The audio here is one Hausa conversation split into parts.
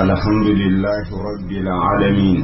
الحمد لله رب العالمين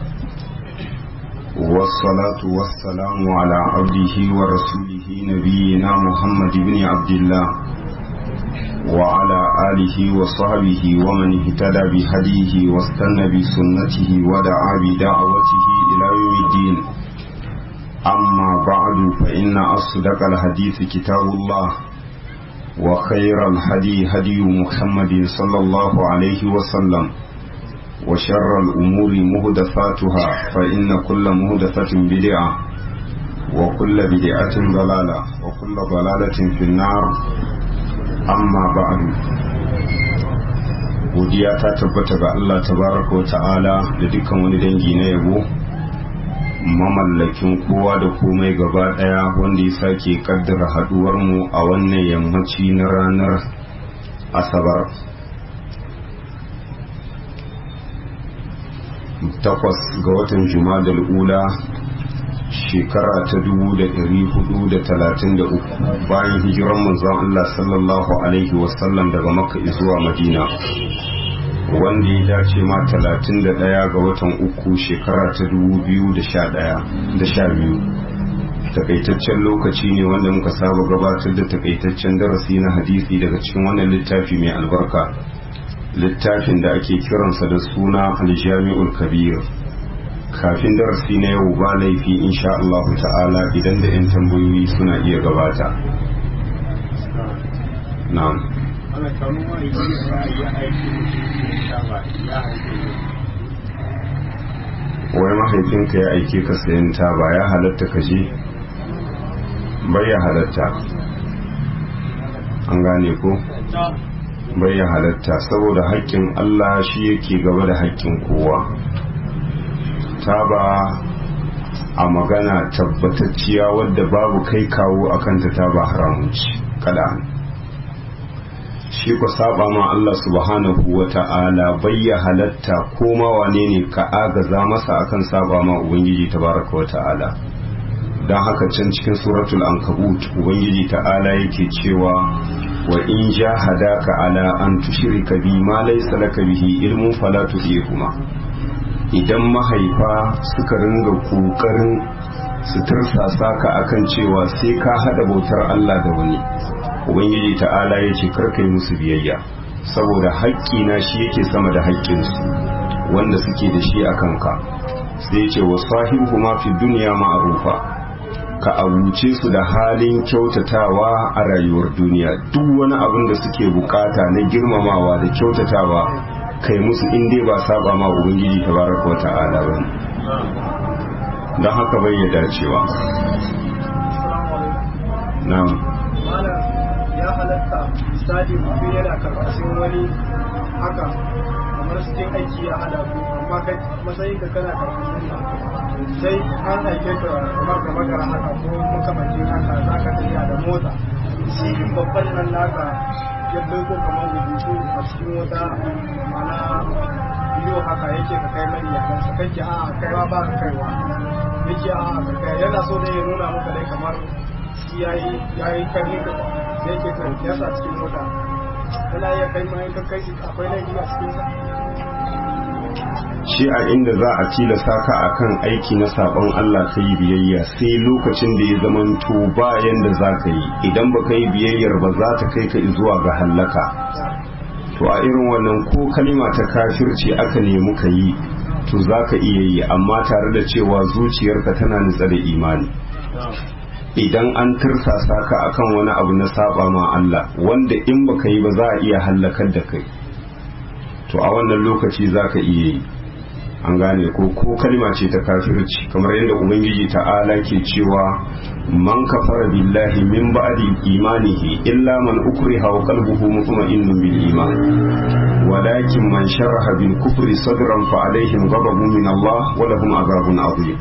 والصلاة والسلام على عبده ورسوله نبينا محمد بن عبد الله وعلى آله وصحبه ومن اهتدى بهديه واستنى بسنته ودعا بدعوته إلى يوم الدين أما بعد فإن أصدق الحديث كتاب الله وخير الهدي هدي محمد صلى الله عليه وسلم وشر الأمور مهدفاتها فإن كل مهدفة بدعة وكل بدعة ضلالة وكل ضلالة في النار amma ba'adu godiya ta tabbata ga Allah tabaraka wa ta'ala da dukkan wani dangi na yabo mamallakin kowa da komai gaba daya wanda ya sake kaddara haduwar mu a wannan yammaci na ranar asabar takwas ga watan jumadal ula shekara ta dubu da ɗari hudu da talatin da uku bayan hijiran manzon Allah sallallahu alaihi wasallam daga makka zuwa madina wanda ya dace ma talatin da ɗaya ga watan uku shekara ta dubu biyu da sha ɗaya da sha biyu takaitaccen lokaci ne wanda muka saba gabatar da takaitaccen darasi na hadisi daga cikin wannan littafi mai albarka littafin da ake kiransa da suna aljami'ul kabir kafin darasi na yau ba laifi insha Allah ta'ala idan da 'yan tambayoyi suna iya gabata na'am wai mahaifinka ya aike ka sayan taba ya halatta ka je bai ya halatta an gane ko bai ya halatta saboda haƙƙin Allah shi yake gaba da haƙƙin kowa taba a magana tabbatacciya wadda babu kai kawo a kanta taba haramunci kada shi ku saba ma Allah subhanahu wa ta'ala bayya halatta ko ma wane ne ka agaza masa akan saba ma ubangiji tabaraka wa ta'ala don haka can cikin suratul ankabut ubangiji ta'ala yake cewa wa in jahadaka ala an tushrika bi ma laysa laka bihi ilmun fala tudihuma idan mahaifa suka ringa kokarin su tursasa ka akan cewa sai ka hada bautar Allah da wani ubangiji ta'ala ya ce karka yi musu biyayya saboda haƙƙina shi yake sama da haƙƙinsu wanda suke da shi a kanka sai ce wa sahibu ma fi duniya ma'arufa ka abuce su da halin kyautatawa a rayuwar duniya duk wani abin da suke bukata na girmamawa da kyautatawa kai musu in dai ba saba ma ubangiji tabaraka wa ta'ala ba don haka bai ya dacewa na'am ya halatta misali mutum yana karkashin wani haka kamar cikin aiki ya hada ku amma kai matsayin ka kana karkashin sai an aike ka kamar ka makara haka ko makamancin haka za ka tafiya da mota shi babban nan naka ya ko kamar rubutu a cikin wata mana biyo haka yake ka kai mani ya kansa kake a kai ba ba ka kaiwa yake a ka kai yana so ne ya nuna maka dai kamar shi yayi yayi karni ka sai yake ka ya sa cikin mota kana ya kai mai ka kai shi akwai laifi a cikin sa shi a inda za a tilasa ka akan aiki na sabon Allah ka yi biyayya sai lokacin da ya zamanto bayan da za ka yi idan ba ka yi biyayyar ba za ta kai ka zuwa ga hallaka to a irin wannan ko kalima ta kafirci aka nemi ka yi to za ka iya yi amma tare da cewa zuciyarka tana nutsa da imani idan an tirsasa ka akan wani abu na saba ma Allah wanda in baka yi ba za a iya hallakar da kai to a wannan lokaci za ka iya yi an gane ko ko kalma ce ta kafirci kamar yadda ubangiji ta'ala ke cewa man kafara billahi min ba'di imanihi illa man ukriha wa qalbuhu mutma'innun bil iman walakin man sharaha bil kufri sadran fa alaihim ghadabun min Allah wa lahum azabun azim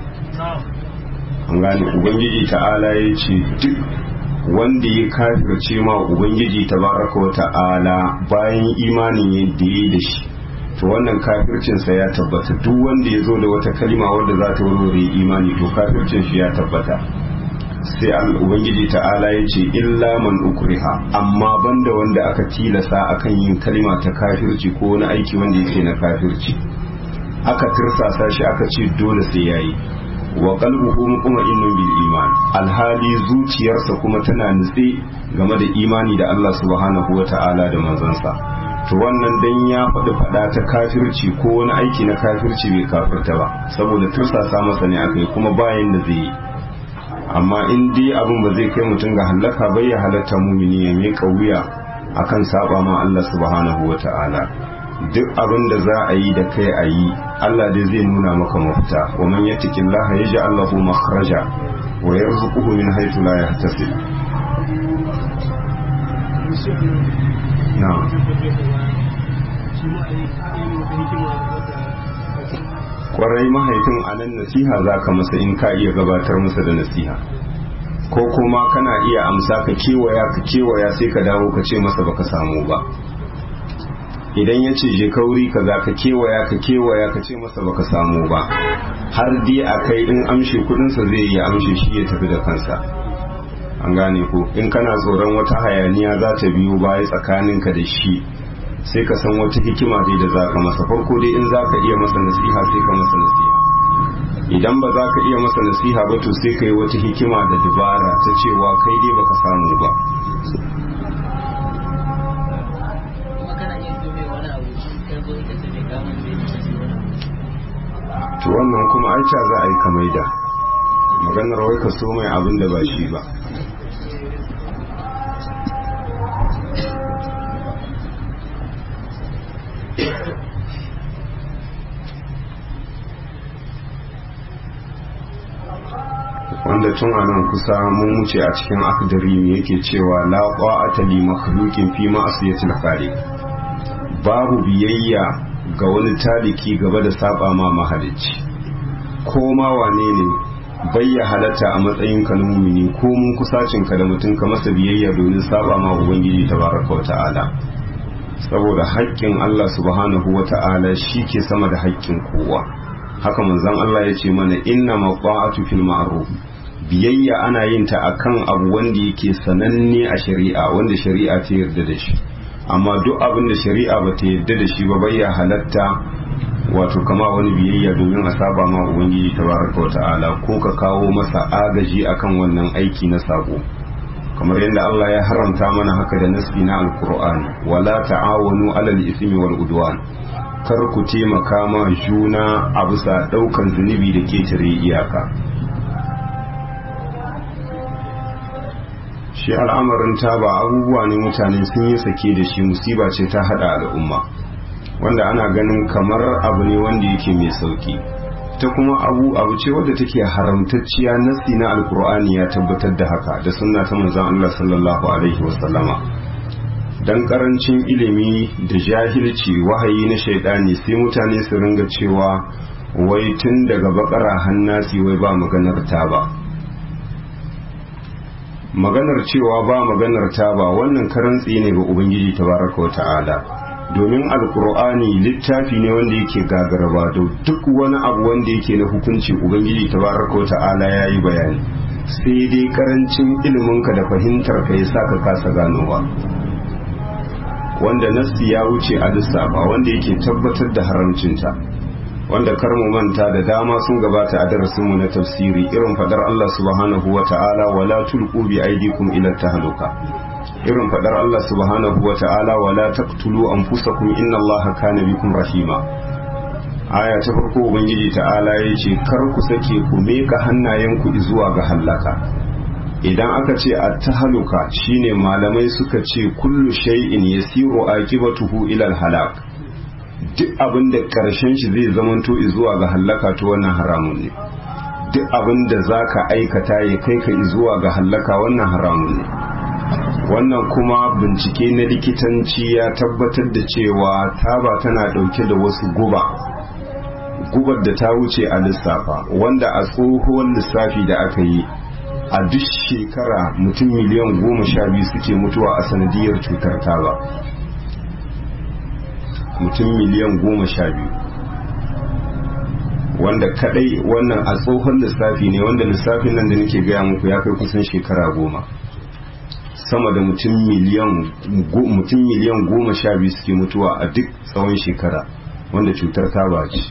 an gane ubangiji ta'ala ya ce duk wanda ya kafirce ma ubangiji tabaraka wa ta'ala bayan imanin yadda ya da shi to wannan kafircinsa ya tabbata duk wanda ya zo da wata kalima wadda za ta warware imani to kafircin shi ya tabbata sai ubangiji ta'ala ya ce illa man ukriha amma banda wanda aka tilasa akan yin kalma ta kafirci ko wani aiki wanda yake na kafirci aka tirsasa shi aka ce dole sai yayi wa qalbuhu mutma'innun bil iman alhali zuciyarsa kuma tana nutse game da imani da Allah subhanahu wata'ala da manzansa to wannan dan ya faɗi faɗa ta kafirci ko wani aiki na kafirci bai kafirta ba saboda tursasa masa ne akai kuma bayan da zai yi amma in dai abin ba zai kai mutum ga halaka bai ya halatta mumini ya miƙa wuya akan saba ma Allah subhanahu wa ta'ala duk abin da za a yi da kai a yi Allah dai zai nuna maka mafita wa man yattaqillaha yaj'al lahu makhraja wa yarzuquhu min haythu la yahtasib na'am kwarai mahaifin a nan nasiha za ka masa in ka iya gabatar masa da nasiha ko kuma kana iya amsa ka kewaya ka kewaya sai ka dawo ka ce masa baka samu ba idan ya ce je kauri ka za ka kewaya ka kewaya ka ce masa baka samu ba har dai a kai in amshe kudinsa zai iya amshe shi ya tafi da kansa an gane ko in kana tsoron wata hayaniya za ta biyo baya tsakaninka da shi sai ka san wata hikima dai da za ka masa farko dai in za ka iya masa nasiha sai ka masa nasiha idan ba za ka iya masa nasiha ba to sai ka yi wata hikima da dabara ta cewa kai dai baka samu ba to wannan kuma aica za a yi kamai da maganar wai ka so mai abin da ba shi ba wanda tun a nan kusa mun wuce a cikin akdari ne yake cewa la qa'ata li makhluqin fi ma'siyatil khaliq babu biyayya ga wani taliki gaba da saba ma mahalicci ko ma wane ne bayya halatta a matsayin ka na mumini ko mun kusacin ka da mutum ka masa biyayya domin saba ma ubangiji tabaraka wa ta'ala saboda haƙƙin Allah subhanahu wa ta'ala shi ke sama da haƙƙin kowa haka manzon Allah ya ce mana inna maqa'atu fil ma'ruf biyayya ana yin ta akan abu wanda yake sananne a shari'a wanda shari'a ta yarda da shi amma duk abin da shari'a ba ta yarda da shi ba bayya halatta wato kama wani biyayya domin a saba ma ubangiji tabaraka wa ta'ala ko ka kawo masa agaji akan wannan aiki na sako kamar yadda Allah ya haramta mana haka da nasbi na alkur'ani wala ta'awanu alal ismi wal udwan kar ku taimaka ma juna a bisa daukan zunubi da ketare iyaka shi al'amarin taba abubuwa ne mutane sun yi sake da shi musiba ce ta hada al'umma wanda ana ganin kamar abu ne wanda yake mai sauki ta kuma abu abu ce wadda take haramtacciya nasi na alkur'ani ya tabbatar da haka da sunna ta manzon Allah sallallahu alaihi wasallama dan karancin ilimi da jahilci wahayi na shaidani sai mutane su ringa cewa wai tun daga bakara hannasi wai ba maganar taba maganar cewa ba maganar taba wannan karantsi ne ga ubangiji tabaraka wa ta'ala domin alkur'ani littafi ne wanda yake gagaraba da duk wani abu wanda yake na hukunci ubangiji tabaraka wa ta'ala ya yi bayani sai dai karancin iliminka da fahimtar ka ya sa ka kasa ganowa wanda nasti ya wuce a lissafa wanda yake tabbatar da haramcinta wanda kar mu manta da dama sun gabata a darasinmu na tafsiri irin fadar Allah subhanahu wa ta'ala wala tulqu bi aydikum ila tahluka irin fadar Allah subhanahu wa ta'ala wala taqtulu anfusakum inna Allaha kana bikum rahima aya ta farko ubangiji ta'ala yace kar ku sake ku meka hannayenku zuwa ga hallaka idan aka ce at-tahluka shine malamai suka ce kullu shay'in yasiru aqibatuhu ila al-halak duk abin da karshen shi zai zamanto zuwa ga hallaka to wannan haramun ne duk abin da zaka aikata ya kai ka zuwa ga hallaka wannan haramun ne wannan kuma bincike na likitanci ya tabbatar da cewa taba tana dauke da wasu guba gubar da ta wuce a lissafa wanda a tsohuwar lissafi da aka yi a duk shekara mutum miliyan goma sha biyu suke mutuwa a sanadiyar cutar taba mutum miliyan goma sha biyu wanda kadai wannan a tsohon lissafi ne wanda lissafin nan da nake gaya muku ya kai kusan shekara goma sama da mutum miliyan mutum miliyan goma sha biyu suke mutuwa a duk tsawon shekara wanda cutar taba ce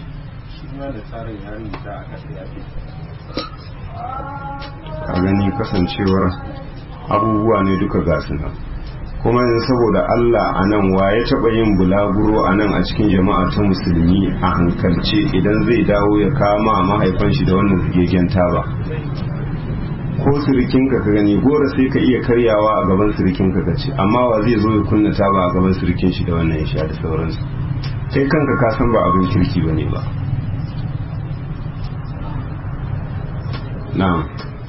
a gani kasancewar abubuwa ne duka gasu nan kuma yanzu saboda Allah a nan wa ya taɓa yin bulaguro a nan a cikin jama'a ta musulmi a hankalce idan zai dawo ya kama mahaifan shi da wannan zigegen taba ko sirikinka ka gani gora sai ka iya karyawa a gaban sirikinka ka ce amma wa zai zo ya kunna taba a gaban sirikin shi da wannan ya sha da sauransu kai kanka ka san ba abin kirki ba ne ba na'am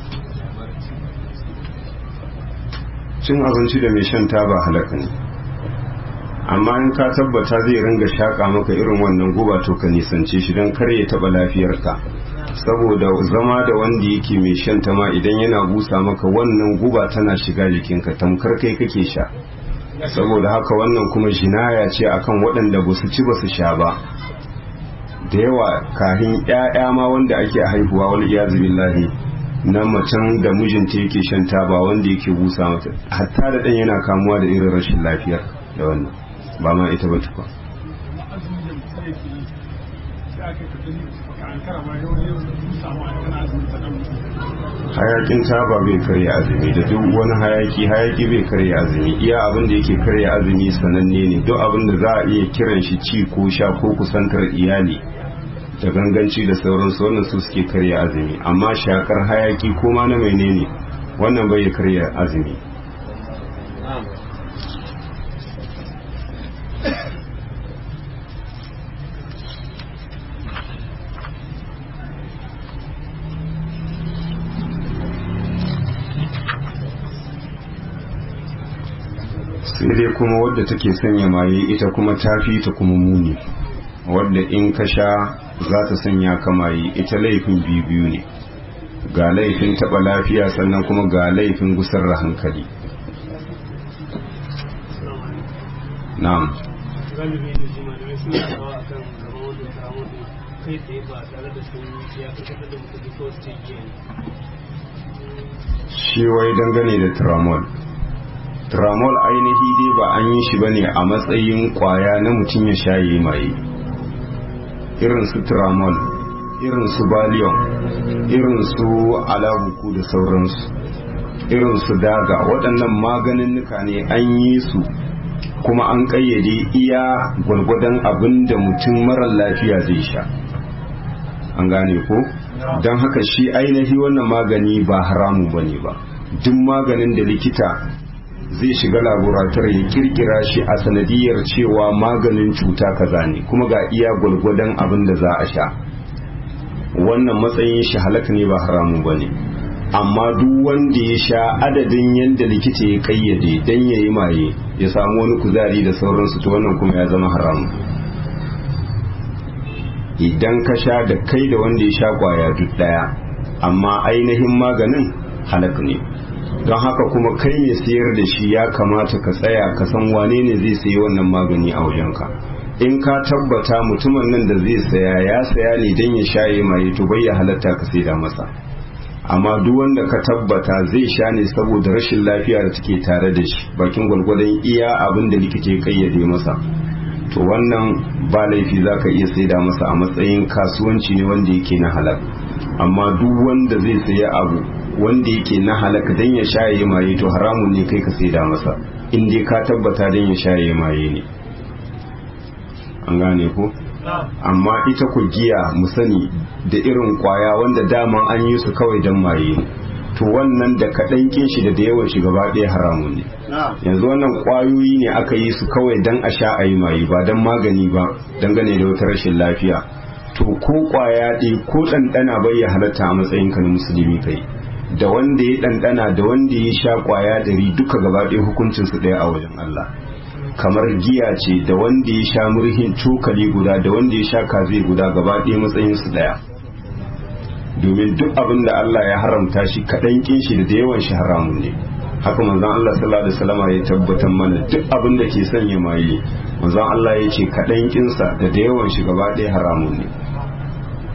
cin abinci da mai shan taba halaka ne amma in ka tabbata zai ringa shaƙa maka irin wannan guba to ka nisance shi don kar ya taɓa lafiyarka saboda zama da wanda yake mai shan ta ma idan yana busa maka wannan guba tana shiga jikinka tamkar kai kake sha saboda haka wannan kuma jinaya ce akan waɗanda ba su ci ba su sha ba da yawa kahin 'ya'ya ma wanda ake haihuwa wal iyazu billahi na macen da mijinta yake shan taba wanda yake busa mata hatta da ɗan yana kamuwa da irin rashin lafiya da wannan ba ma ita ba tukwa hayakin taba bai karya azumi da duk wani hayaki hayaki bai karya azumi iya abin da yake karya azumi sananne ne duk abin da za a iya kiran shi ci ko sha ko kusantar iyali da ganganci da sauransu wannan su suke karya azumi amma shakar hayaki ko ma na menene wannan bai karya azumi sai dai kuma wadda take sanya maye ita kuma tafi ta kuma muni wadda in ka sha za ta sanya kamayi ita laifin biyu ne ga laifin taɓa lafiya sannan kuma ga laifin gusar da hankali na'am shi wai dangane da tramol tramol ainihi dai ba an yi shi bane a matsayin kwaya na mutum ya shaye maye irin su tramol irin su valium irin su alabuku da sauransu irin su daga waɗannan maganinnuka ne an yi su kuma an ƙayyade iya gwargwadon abin da mutum marar lafiya zai sha an gane ko don haka shi ainihi wannan magani ba haramu ba ne ba duk maganin da likita zai shiga laborator ya kirkira shi a sanadiyar cewa maganin cuta kaza ne kuma ga iya gwalgwadon abin da za a sha wannan matsayin shi halaka ne ba haramun ba ne amma duk wanda ya sha adadin yadda likita ya kayyade don ya yi maye ya samu wani kuzari da sauransu to wannan kuma ya zama haramun idan ka sha da kai da wanda ya sha kwaya duk daya amma ainihin maganin halak ne don haka kuma kai mai sayar da shi ya kamata ka tsaya ka san wane ne zai sayi wannan magani a wajenka in ka tabbata mutumin nan da zai saya ya saya ne don ya shaye mai to bai ya halatta ka saida masa amma duk wanda ka tabbata zai sha ne saboda rashin lafiya da take tare da shi bakin gwalgwadon iya abin da likita ya kayyade masa to wannan ba laifi za ka iya saida masa a matsayin kasuwanci ne wanda yake na halal amma duk wanda zai saya abu wanda yake na halaka dan ya shaye maye to haramun ne kai ka saida masa in dai ka tabbata dan ya shaye maye ne an gane ko amma ita ku giya mu sani da irin kwaya wanda daman an yi su kawai dan maye to wannan da kaɗan kin shi da da yawan shi gaba ɗaya haramun ne yanzu wannan kwayoyi ne aka yi su kawai dan a sha a yi maye ba dan magani ba dangane da wata rashin lafiya to ko kwaya ɗaya ko ɗanɗana bai ya halatta a matsayin ka na musulmi kai da wanda ya ɗanɗana da wanda ya sha kwaya ɗari duka gaba ɗaya hukuncinsu ɗaya a wajen Allah kamar giya ce da wanda ya sha murhin cokali guda da wanda ya sha kaze guda gaba ɗaya matsayinsu ɗaya domin duk abin da Allah ya haramta shi kaɗan kin shi da yawan shi haramun ne haka manzon Allah sallallahu alaihi wasallam ya tabbatar mana duk abin da ke sanya maye manzon Allah ya ce kaɗan kinsa da da yawan shi gaba ɗaya haramun ne to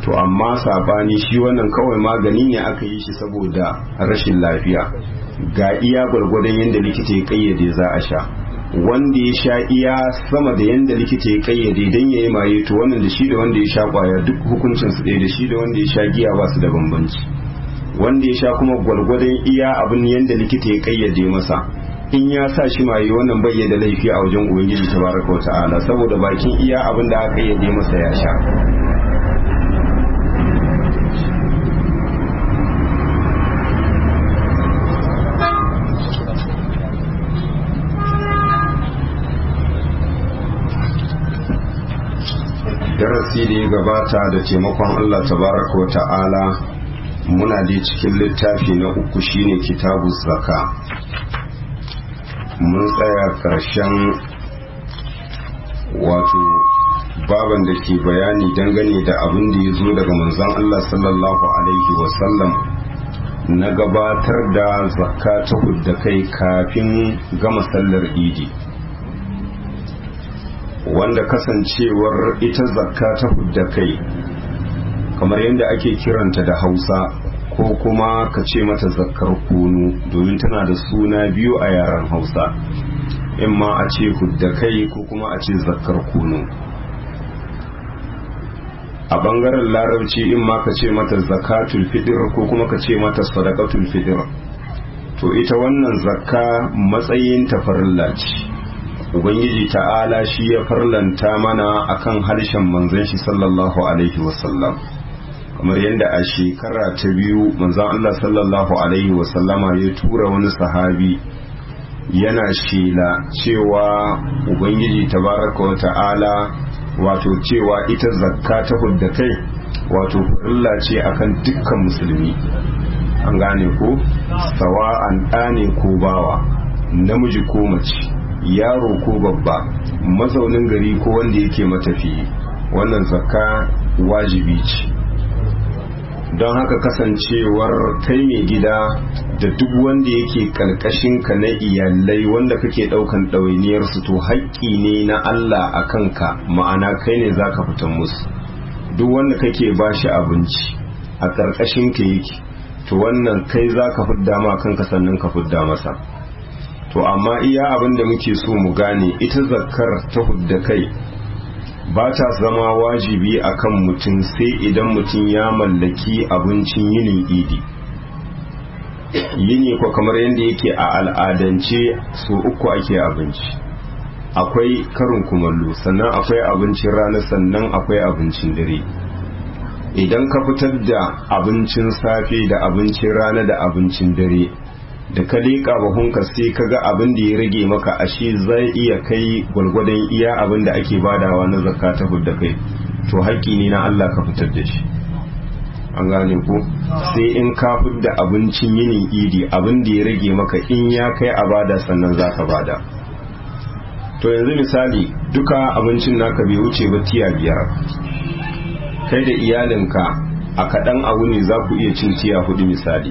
to amma sabani shi wannan kawai magani ne aka yi shi saboda rashin lafiya ga iya gwargwadon yadda likita ya kayyade za a sha wanda ya sha iya sama da yadda likita ya kayyade don ya yi maye to wannan da shi da wanda ya sha kwaya duk hukuncin su ɗaya da shi da wanda ya sha giya ba su da bambanci wanda ya sha kuma gwargwadon iya abin yadda likita ya kayyade masa in ya sa shi maye wannan bai da laifi a wajen ubangiji tabaraka wa ta'ala saboda bakin iya abin da aka kayyade masa ya sha darasi da ya gabata da taimakon Allah tabaraka wa ta'ala muna da cikin littafi na uku shine kitabu zaka mun tsaya karshen wato baban da ke bayani dangane da abin da ya zo daga manzon Allah sallallahu alaihi wasallam na gabatar da zakka ta hudda kai kafin gama sallar idi wanda kasancewar ita zakka ta hudda kai kamar yadda ake kiranta da hausa ko kuma ka ce mata zakkar kunu domin tana da suna biyu a yaren hausa in ma a ce hudda kai ko kuma a ce zakkar kunu a bangaren larabci in ma ka ce mata zakatul fitr ko kuma ka ce mata sadaqatul fitr to ita wannan zakka matsayin tafarilla ce ubangiji ta'ala shi ya farlanta mana akan harshen manzon shi sallallahu alaihi wasallam kamar yadda a shekara ta biyu manzon Allah sallallahu alaihi wasallama ya tura wani sahabi yana shela cewa ubangiji tabaraka wa ta'ala wato cewa ita zakka ta hudda kai wato farilla ce akan dukkan musulmi an gane ko sawa'an ɗane ko bawa namiji ko mace yaro ko babba mazaunin gari ko wanda yake matafiyi wannan zakka wajibi ce don haka kasancewar kai mai gida da duk wanda yake karkashin ka na iyalai wanda kake daukan ɗawainiyar su to haƙƙi ne na Allah a kanka ma'ana kai ne zaka fitan musu duk wanda kake ba shi abinci a karkashin ka yake to wannan kai zaka fidda ma kanka sannan ka fidda masa to amma iya abin da muke so mu gane ita zakkar ta hudda kai ba ta zama wajibi akan mutum sai idan mutum ya mallaki abincin yinin idi yini ko kamar yadda yake a al'adance so uku ake abinci akwai karin kumallo sannan akwai abincin rana sannan akwai abincin dare idan ka fitar da abincin safe da abincin rana da abincin dare da ka leƙa bahunka sai ka ga abin da ya rage maka ashe zai iya kai gwalgwadon iya abin da ake badawa na zakka ta da kai to haƙƙi ne na Allah ka fitar da shi an gane ko sai in ka da abincin yinin idi abin da ya rage maka in ya kai a bada sannan za ka bada to yanzu misali duka abincin naka bai wuce ba tiya biyar kai da iyalinka a kaɗan a wuni za ku iya cin tiya hudu misali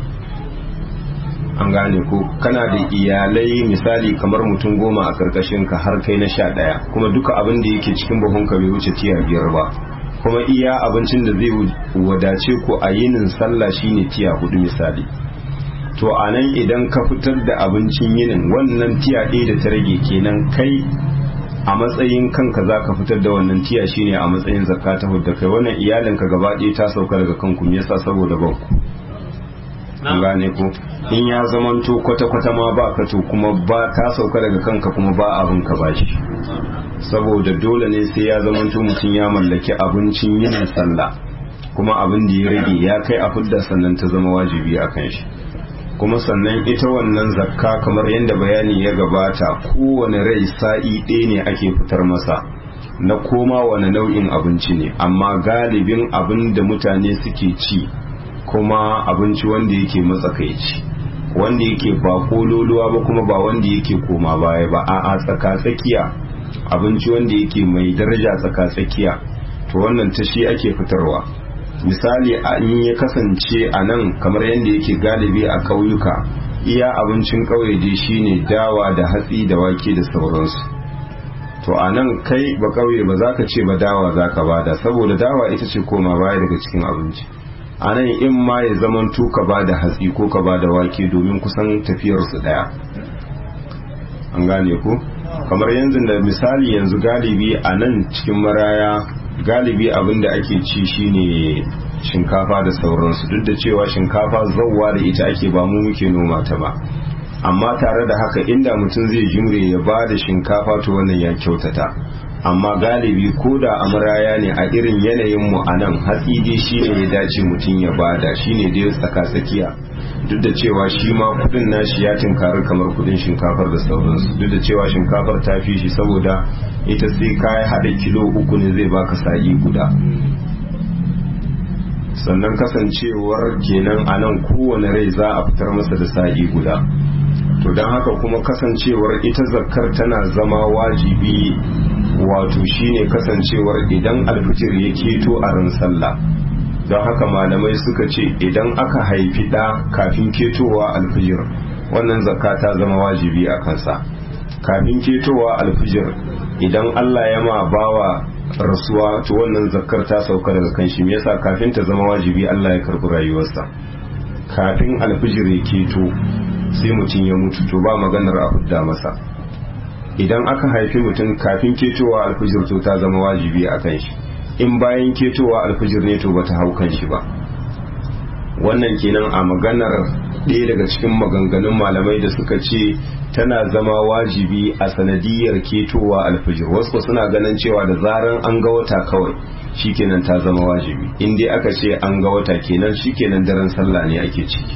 an gane ko kana da iyalai misali kamar mutum goma a karkashin ka har kai na sha ɗaya kuma duka abin da yake cikin buhun ka bai wuce tiya biyar ba kuma iya abincin da zai wadace ku a yinin sallah shine tiya hudu misali to a nan idan ka fitar da abincin yinin wannan tiya ɗaya da ta rage kenan kai a matsayin kanka za ka fitar da wannan tiya shine a matsayin zakka ta hudda kai wannan iyalinka gaba ɗaya ta sauka daga kanku me yasa saboda banku an gane ko in ya zamanto kwata-kwata ma ba ka to kuma ba ta sauka daga kanka kuma ba abin ka bashi saboda dole ne sai ya zamanto mutum ya mallaki abincin yin sallah kuma abin da ya rage ya kai a fudda sannan ta zama wajibi a kan shi kuma sannan ita wannan zakka kamar yadda bayani ya gabata kowane rai sa'i ɗaya ne ake fitar masa na koma wani nau'in abinci ne amma galibin abin da mutane suke ci kuma abinci wanda yake matsakaici wanda yake ba kololuwa ba kuma ba wanda yake koma baya ba a tsaka-tsakiya abinci wanda yake mai daraja tsaka-tsakiya to wannan ta shi ake fitarwa misali a in ya kasance a nan kamar yadda yake galibi a ƙauyuka iya abincin ƙauye dai shine dawa da hatsi da wake da sauransu to a nan kai ba kauye ba za ka ce ba dawa za ka bada saboda dawa ita ce koma baya daga cikin abinci a nan in ma ya zaman ka ba da hatsi ko ka ba da wake domin kusan tafiyarsu daya an gane ku kamar yanzu da misali yanzu galibi a nan cikin maraya galibi abin da ake ci shine shinkafa da sauransu duk da cewa shinkafa zauwa da ita ake ba mu muke noma ta ba amma tare da haka inda mutum zai jimre ya ba da shinkafa to wannan ya kyautata amma galibi ko da a maraya ne a irin yanayin mu a nan hatsi dai shine ya dace mutum ya bada shine dai tsaka tsakiya duk da cewa shi ma kudin nashi ya tinkari kamar kudin shinkafar da sauransu duk da cewa shinkafar ta fi shi saboda ita sai kayi hada kilo uku ne zai baka sa'i guda sannan kasancewar kenan a nan kowane rai za a fitar masa da sa'i guda to don haka kuma kasancewar ita zakkar tana zama wajibi wato shine kasancewar idan alfitir ya keto a ran sallah don haka malamai suka ce idan aka haifi ɗa kafin ketowa alfijir wannan zakka ta zama wajibi a kansa kafin ketowa alfijir idan Allah ya ma bawa rasuwa to wannan zakkar ta sauka daga kan shi me yasa kafin ta zama wajibi Allah ya karbi rayuwarsa kafin alfijir ya keto sai mutum ya mutu to ba maganar a hudda masa idan aka haifi mutum kafin ketowa alfijir to ta zama wajibi a kan shi in bayan ketowa alfijir ne to bata hau kan shi ba wannan kenan a maganar ɗaya daga cikin maganganun malamai da suka ce tana zama wajibi a sanadiyar ketowa alfijir wasu suna ganin cewa da zaran an ga wata kawai shikenan ta zama wajibi in dai aka ce an ga wata kenan shikenan daren sallah ne ake ciki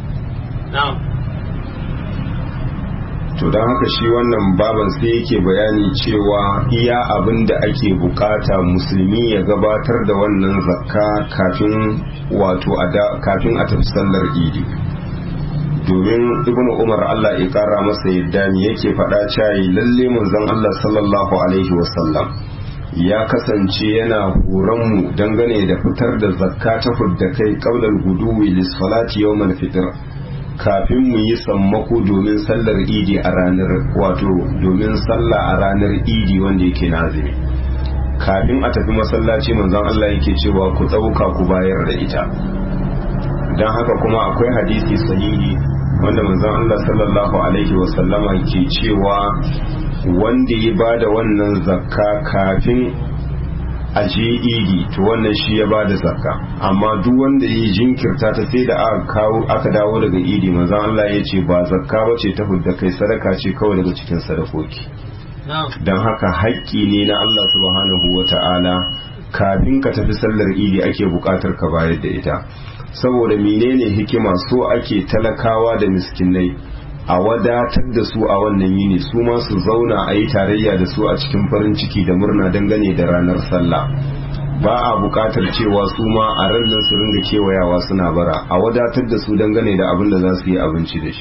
to don haka shi wannan baban sai yake bayani cewa iya abin da ake bukata musulmi ya gabatar da wannan zakka kafin wato kafin a tafi sallar idi domin ibnu umar Allah ya kara masa yadda ne yake faɗa cayi lalle manzon Allah sallallahu alaihi wasallam ya kasance yana horon mu dangane da fitar da zakka ta fudda kai qaulal guduwi lis salati yawmal fitr kafin mu yi sammako domin sallar idi a ranar wato domin sallah a ranar idi wanda yake nazimi kafin a tafi masallaci manzon Allah yake cewa ku ɗauka ku bayar da ita don haka kuma akwai hadisi sahihi wanda manzon Allah sallallahu alaihi wasallama ke cewa wanda ya bada wannan zakka kafin a je idi to wannan shi ya bada zakka amma duk wanda ya jinkirta ta sai da aka kawo aka dawo daga idi manzon Allah ya ce ba zakka bace ta hudda kai sadaka ce kawai daga cikin sadakoki don haka haƙƙi ne na Allah subhanahu wa ta'ala kafin ka tafi sallar idi ake buƙatar ka bayar da ita saboda menene hikima so ake talakawa da miskinai a wadatar da su a wannan yini su ma su zauna a yi tarayya da su a cikin farin ciki da murna dangane da ranar sallah ba a buƙatar cewa su ma a ranar su ringa kewayawa suna bara a wadatar da su dangane da abin da za su yi abinci da shi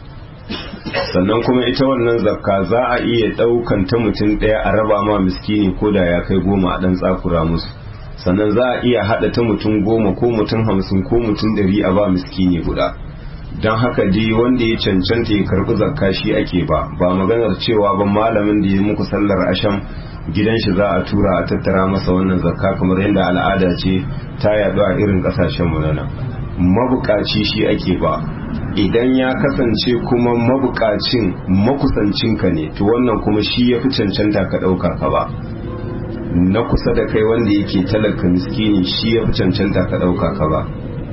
sannan kuma ita wannan zakka za a iya ɗaukan ta mutum ɗaya a raba ma miskini ko da ya kai goma a ɗan tsakura musu sannan za a iya haɗa ta mutum goma ko mutum hamsin ko mutum ɗari a ba miskini guda don haka dai wanda ya cancanta ya karɓi zakka shi ake ba ba maganar cewa ba malamin da ya muku sallar asham gidan shi za a tura a tattara masa wannan zakka kamar yadda al'ada ce ta yaɗu a irin ƙasashen mu nan mabukaci shi ake ba idan ya kasance kuma mabukacin makusancinka ne to wannan kuma shi ya fi cancanta ka ɗauka ka ba na kusa da kai wanda yake talaka miskini shi ya fi cancanta ka ɗauka ka ba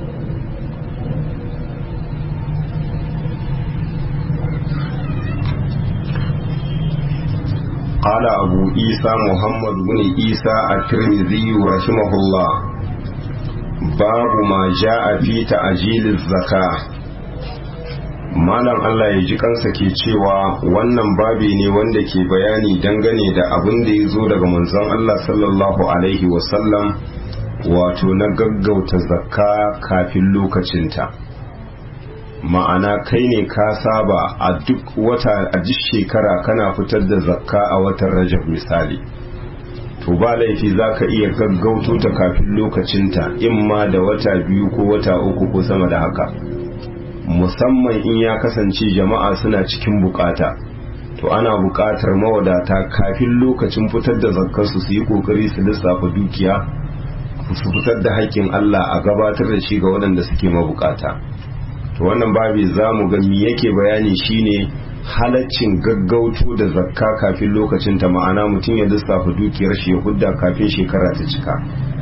قال أبو عيسى محمد بن عيسى الترمذي رحمه الله باب ما جاء في تعجيل الزكاه malam Allah ya ji kansa ke cewa wannan babi ne wanda ke bayani dangane da abin da ya zo daga manzon Allah sallallahu alaihi wasallam wato na gaggauta zakka kafin lokacinta ma'ana kai ne ka saba a duk wata a duk shekara kana fitar da zakka a watan rajab misali to ba laifi za ka iya gaggauto ta kafin lokacinta in ma da wata biyu ko wata uku ko sama da haka musamman in ya kasance jama'a suna cikin bukata to ana buƙatar mawadata kafin lokacin fitar da zakkarsu su yi ƙoƙari su lissafa dukiya su fitar da haƙƙin Allah a gabatar da shi ga waɗanda suke mabukata to wannan babi za mu ga me yake bayani shine halaccin gaggauto da zakka kafin lokacin ta ma'ana mutum ya lissafa dukiyar shi ya hudda kafin shekara ta cika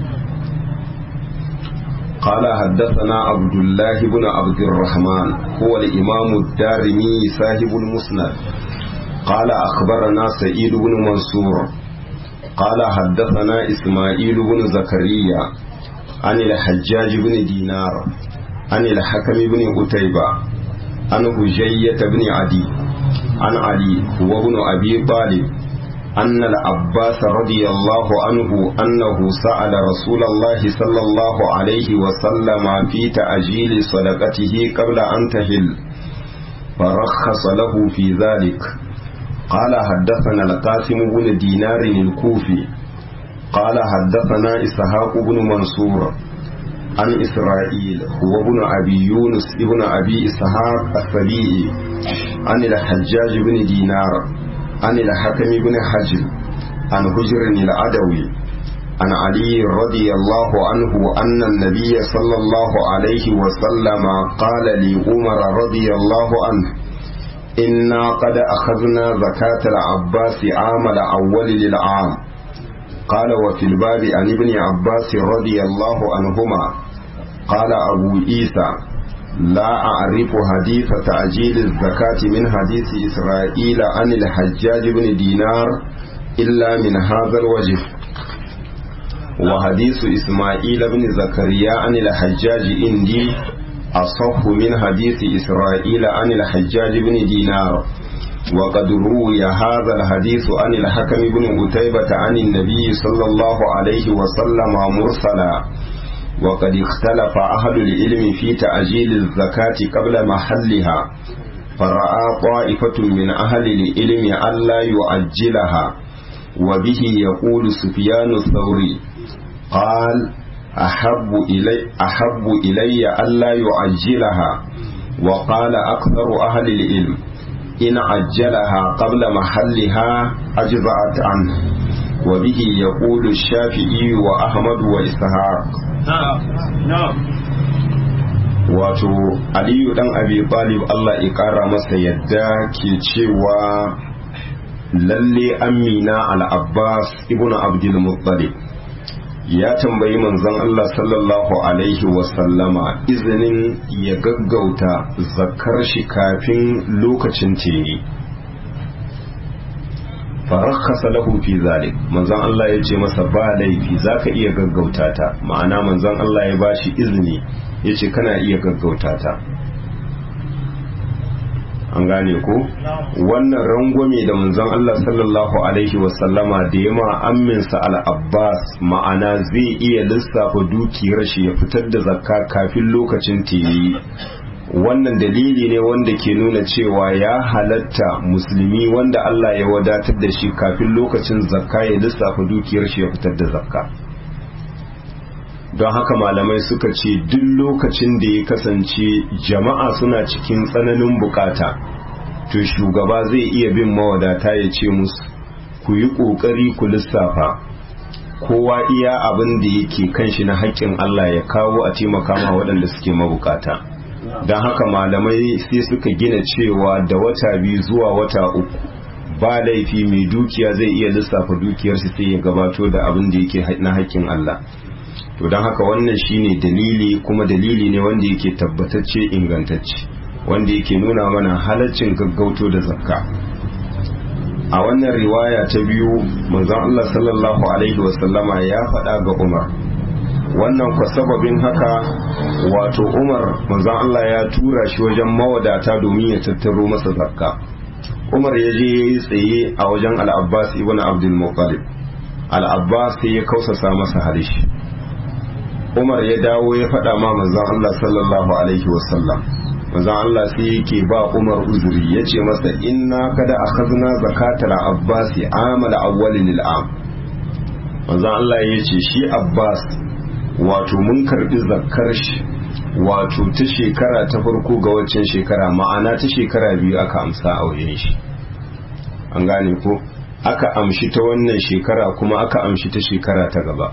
قال حدثنا عبد الله بن عبد الرحمن هو الإمام الدارمي صاحب المسند قال أخبرنا سعيد بن منصور قال حدثنا إسماعيل بن زكريا عن الحجاج بن دينار عن الحكم بن قتيبة عن هجية بن عدي عن علي هو ابن أبي طالب أن العباس رضي الله عنه أنه سأل رسول الله صلى الله عليه وسلم في تأجيل صدقته قبل أن تهل فرخص له في ذلك قال حدثنا القاسم بن دينار الكوفي قال حدثنا إسحاق بن منصور عن إسرائيل هو ابن أبي يونس ابن أبي إسحاق السبيعي عن الحجاج بن دينار عن الحكم بن حجر عن هجر العدوي عن علي رضي الله عنه أن النبي صلى الله عليه وسلم قال لعمر رضي الله عنه إنا قد أخذنا زكاة العباس عام الأول للعام قال وفي الباب عن ابن عباس رضي الله عنهما قال أبو عيسى لا أعرف حديث تعجيل الزكاة من حديث إسرائيل عن الحجاج بن دينار إلا من هذا الوجه وحديث إسماعيل بن زكريا عن الحجاج عندي أصح من حديث إسرائيل عن الحجاج بن دينار وقد روي هذا الحديث عن الحكم بن قتيبة عن النبي صلى الله عليه وسلم مرسلا وقد اختلف أهل العلم في تأجيل الزكاة قبل محلها فرأى طائفة من أهل العلم ألا يؤجلها وبه يقول سفيان الثوري قال أحب إلي, أحب إلي ألا يعجلها وقال أكثر أهل العلم إن عجلها قبل محلها أجزأت عنه وبه يقول الشافعي وأحمد وإسحاق na'am wato aliyu dan abi talib Allah ya kara masa yadda ke cewa lalle amina al-abbas ibnu abdul muttalib ya tambayi manzon Allah sallallahu alaihi wasallama izinin ya gaggauta zakar shi kafin lokacin teni farakhasa lahu fi zalik manzon Allah ya ce masa ba laifi zaka iya gaggauta ta ma'ana manzon Allah ya bashi izini ya ce kana iya gaggauta ta an gane ko wannan rangwame da manzon Allah sallallahu alaihi wasallama da ya ma amminsa al-Abbas ma'ana zai iya lissafa dukiyar shi ya fitar da zakka kafin lokacin yi wannan dalili ne wanda ke nuna cewa ya halatta musulmi wanda Allah ya wadatar da shi kafin lokacin zakka ya lissafa dukiyar shi ya fitar da zakka don haka malamai suka ce duk lokacin da ya kasance jama'a suna cikin tsananin bukata to shugaba zai iya bin mawadata ya ce musu ku yi ƙoƙari ku lissafa kowa iya abin da yake kan shi na haƙƙin Allah ya kawo a taimaka ma waɗanda suke mabukata don haka malamai sai suka gina cewa da wata biyu zuwa wata uku ba laifi mai dukiya zai iya lissafa dukiyar shi sai ya gabato da abin da yake na haƙƙin Allah to don haka wannan shine dalili kuma dalili ne wanda yake tabbatacce ingantacce wanda yake nuna mana halaccin gaggauto da zakka a wannan riwaya ta biyu manzon Allah sallallahu alaihi wasallama ya faɗa ga Umar wannan kwa sababin haka wato Umar manzon Allah ya tura shi wajen mawadata domin ya tattaro masa zakka Umar ya je yayi tsaye a wajen Al-Abbas ibn Abdul Muttalib Al-Abbas sai ya kausasa masa halishi Umar ya dawo ya faɗa ma manzon Allah sallallahu alaihi wasallam manzon Allah sai yake ba Umar uzuri yace masa inna kada akhadna zakatal Abbas amal awwalin al'am manzon Allah yace shi Abbas wato mun karbi zakkar shi wato ta shekara ta farko ga waccan shekara ma'ana ta shekara biyu aka amsa a wajen shi an gane ko aka amshi ta wannan shekara kuma aka amshi ta shekara ta gaba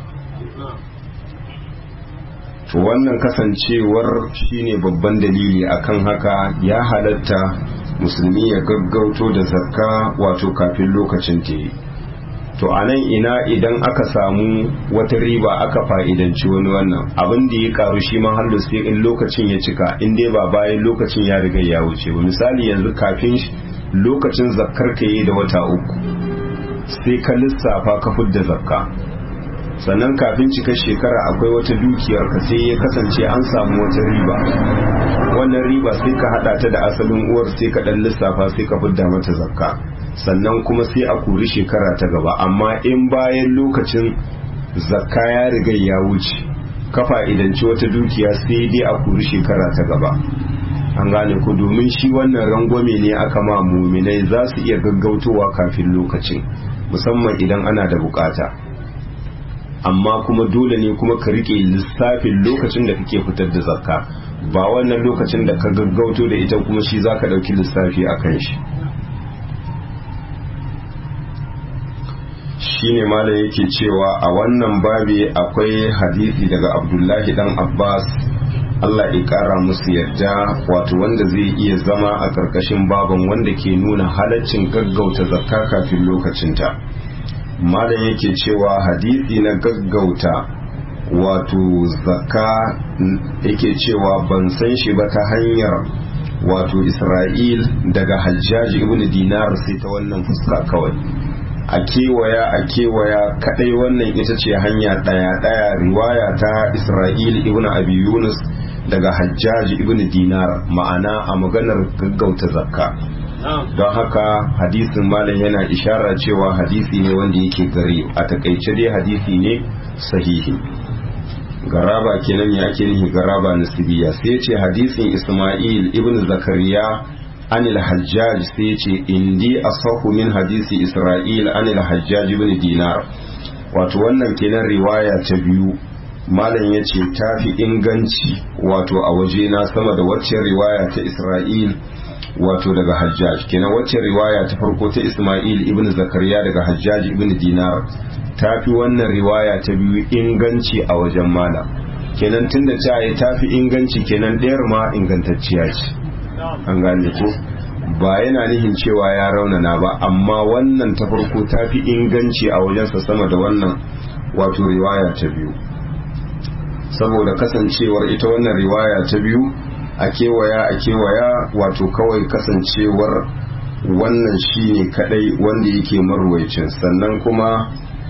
to wannan kasancewar shine babban dalili akan haka ya halatta musulmi ya gaggauto da zakka wato kafin lokacin ta yi to a nan ina idan aka samu wata riba aka fa'idanci wani wannan abin da ya karu shi ma hallu sai in lokacin ya cika in dai ba bayan lokacin ya riga ya wuce ba misali yanzu kafin lokacin zakkar ka yi da wata uku sai ka lissafa ka fudda zakka sannan kafin cikar shekara akwai wata dukiyar ka sai ya kasance an samu wata riba wannan riba sai ka hada ta da asalin uwar sai ka dan lissafa sai ka fidda mata zakka sannan kuma sai a kuri shekara ta gaba amma in bayan lokacin zakka ya riga ya wuce kafa idanci wata dukiya sai dai a kuri shekara ta gaba an gane ku domin shi wannan rangwame ne aka ma muminai za su iya gaggautowa kafin lokacin musamman idan ana da bukata amma kuma dole ne kuma ka rike lissafin lokacin da kake fitar da zakka ba wannan lokacin da ka gaggauto da ita kuma shi zaka dauki lissafi a kan shi shine malam yake cewa a wannan babi akwai hadisi daga abdullahi dan abbas Allah ya kara musu yadda wato wanda zai iya zama a karkashin baban wanda ke nuna halaccin gaggauta zakka kafin lokacinta malam yake cewa hadisi na gaggauta wato zakka yake cewa ban san shi ba ta hanyar wato isra'il daga hajjaji ibn dinar sai ta wannan fuska kawai a kewaya a kewaya kadai wannan ita ce hanya daya daya riwaya ta isra'il ibn abi yunus daga hajjaji ibn dinar ma'ana a maganar gaggauta zakka don haka hadisin malam yana ishara cewa hadisi ne wanda yake gari a takaice dai hadisi ne sahihi garaba kenan ya ake nihi garaba nasibiya sai ce hadisin isma'il ibn zakariya anil hajjaj sai ce indi asahu min hadisi isra'il anil hajjaj ibn dinar wato wannan kenan riwaya ta biyu malam ya ce ta fi inganci wato a waje na sama da waccan riwaya ta isra'il wato daga hajjaj kenan waccan riwaya ta farko ta isma'il ibn zakariya daga hajjaj ibn dinar ta fi wannan riwaya ta biyu inganci a wajen malam kenan tunda ta yi ta fi inganci kenan ɗayar ma ingantacciya ce an gane ko ba yana nihin cewa ya raunana ba amma wannan ta farko ta fi inganci a wajensa sama da wannan wato riwaya ta biyu saboda kasancewar ita wannan riwaya ta biyu a kewaya a kewaya wato kawai kasancewar wannan shine kadai wanda yake marwaicin sannan kuma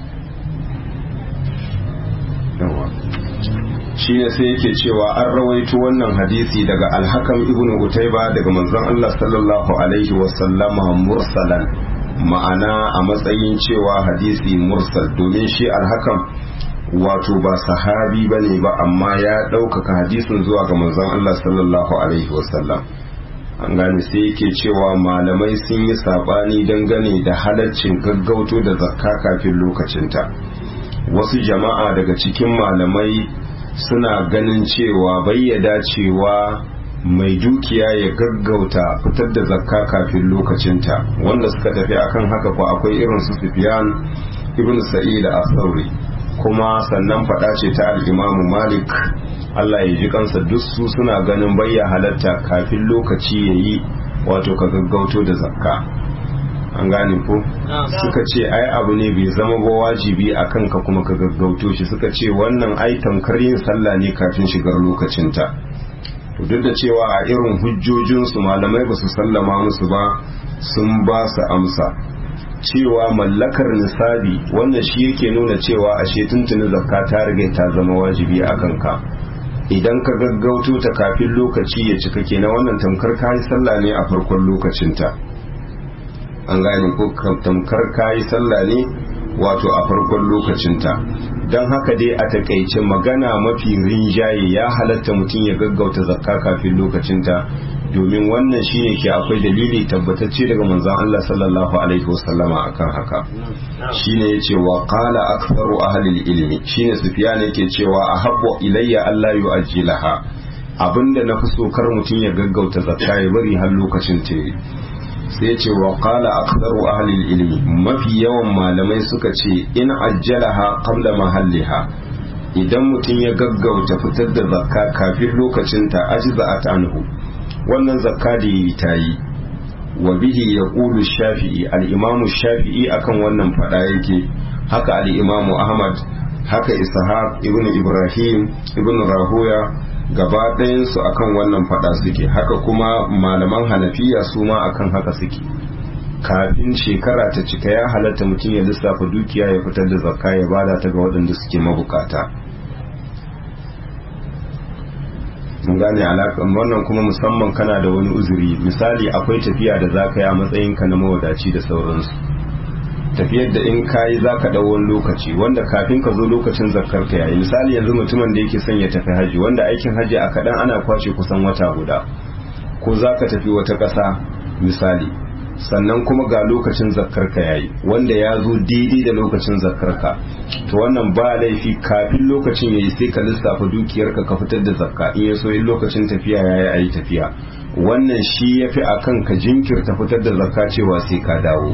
shi ne sai yake cewa an rawaito wannan hadisi daga alhakam ibnu utaiba daga manzon Allah sallallahu alaihi wasallama mursalan ma'ana a matsayin cewa hadisi mursal domin shi alhakam wato ba sahabi bane ba amma ya ɗaukaka hadisin zuwa ga manzon Allah sallallahu alaihi wasallam an gane sai yake cewa malamai sun yi sabani dangane da halaccin gaggauto da zakka kafin lokacinta wasu jama'a daga cikin malamai suna ganin cewa bayyada cewa mai dukiya ya gaggauta fitar da zakka kafin lokacinta wanda suka tafi akan haka ko akwai irin su Sufyan ibn Sa'id as-Sauri kuma sannan fada ce ta al-Imam Malik Allah ya ji kansa duk su suna ganin bayya halatta kafin lokaci yayi wato ka gaggauto da zakka an gane ko suka ce ai abu ne bai zama ba wajibi a kanka kuma ka gaggauto shi suka ce wannan ai tamkar yin sallah ne kafin shigar lokacinta to duk da cewa a irin hujjojinsu malamai ba su sallama musu ba sun ba su amsa cewa mallakar nisabi wannan shi yake nuna cewa ashe tuntuni zakka ta riga ta zama wajibi a kanka idan ka gaggauto ta kafin lokaci ya cika kenan wannan tamkar kayi sallah ne a farkon lokacinta an gane ko tamkar kayi sallah ne wato a farkon lokacinta don haka dai a takaice magana mafi rinjaye ya halatta mutum ya gaggauta zakka kafin lokacinta domin wannan shine ke akwai dalili tabbatacce daga manzon Allah sallallahu alaihi wasallama akan haka shine yace wa qala aktharu ahli ilmi shine sufyan yake cewa ahabbu ilayya Allah yu'ajjilaha abinda na fi so kar mutum ya gaggauta zakka ya bari har lokacin ta sai ce wa qala aktharu ahli ilmi mafi yawan malamai suka ce in ajjalaha qabla mahalliha idan mutum ya gaggauta fitar da zakka kafin lokacinta ajza'at anhu wannan zakka da yi ta yi wa bihi yaqulu shafi'i al-imamu shafi'i akan wannan fada yake haka al-imamu ahmad haka ishaq ibn ibrahim ibn rahuya gaba ɗayansu akan wannan fada suke haka kuma malaman hanafiya su ma akan haka suke kafin shekara ta cika ya halatta mutum ya lissafa dukiya ya fitar da zakka ya bada ta ga waɗanda suke mabukata mun gane alaƙan wannan kuma musamman kana da wani uzuri misali akwai tafiya da za ka yi a matsayinka na mawadaci da sauransu tafiyar da in kayi za ka ɗau wani lokaci wanda kafin ka zo lokacin zakar ka yayi misali yanzu mutumin da yake son ya tafi haji wanda aikin haji a kaɗan ana kwace kusan wata guda ko za ka tafi wata ƙasa misali sannan kuma ga lokacin zakar ka yayi wanda ya zo daidai da lokacin zakar ka to wannan ba laifi kafin lokacin yayi sai ka lissafa dukiyar ka ka fitar da zakka in ya so in lokacin tafiya yayi ayi tafiya wannan shi yafi akan ka jinkirta fitar da zakka cewa sai ka dawo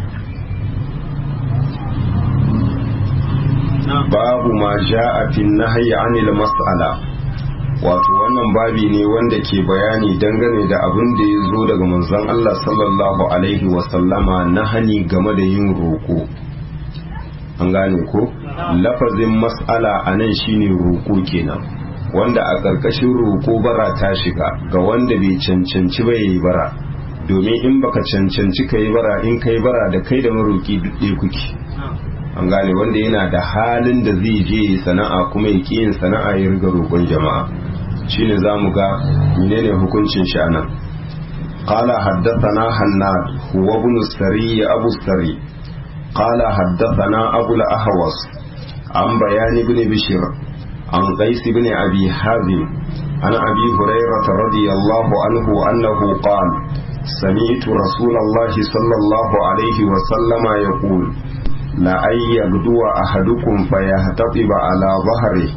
babu ma ja'a fi nahyi anil mas'ala wato wannan babi ne wanda ke bayani dangane da abin da ya zo daga manzon Allah sallallahu alaihi wasallama na hani game da yin roƙo an gane ko lafazin mas'ala a nan shine roƙo kenan wanda a ƙarƙashin roƙo bara ta shiga ga wanda bai cancanci ba yayi bara domin in baka cancanci ka yi bara in ka yi bara da kai da maroƙi duk ɗaya kuke an gane wanda yana da halin da zai je sana'a kuma ya yin sana'a ya riga roƙon jama'a shine za mu ga menene hukuncin shi anan qala haddathana hannad huwa ibn sari abu sari qala haddathana abu al-ahwas an bayan ibn bishr an qais ibn abi hazim an abi hurairah radiyallahu anhu annahu qala سمعت رسول الله صلى الله عليه وسلم يقول لأن يغدو أحدكم فيهتطب على ظهره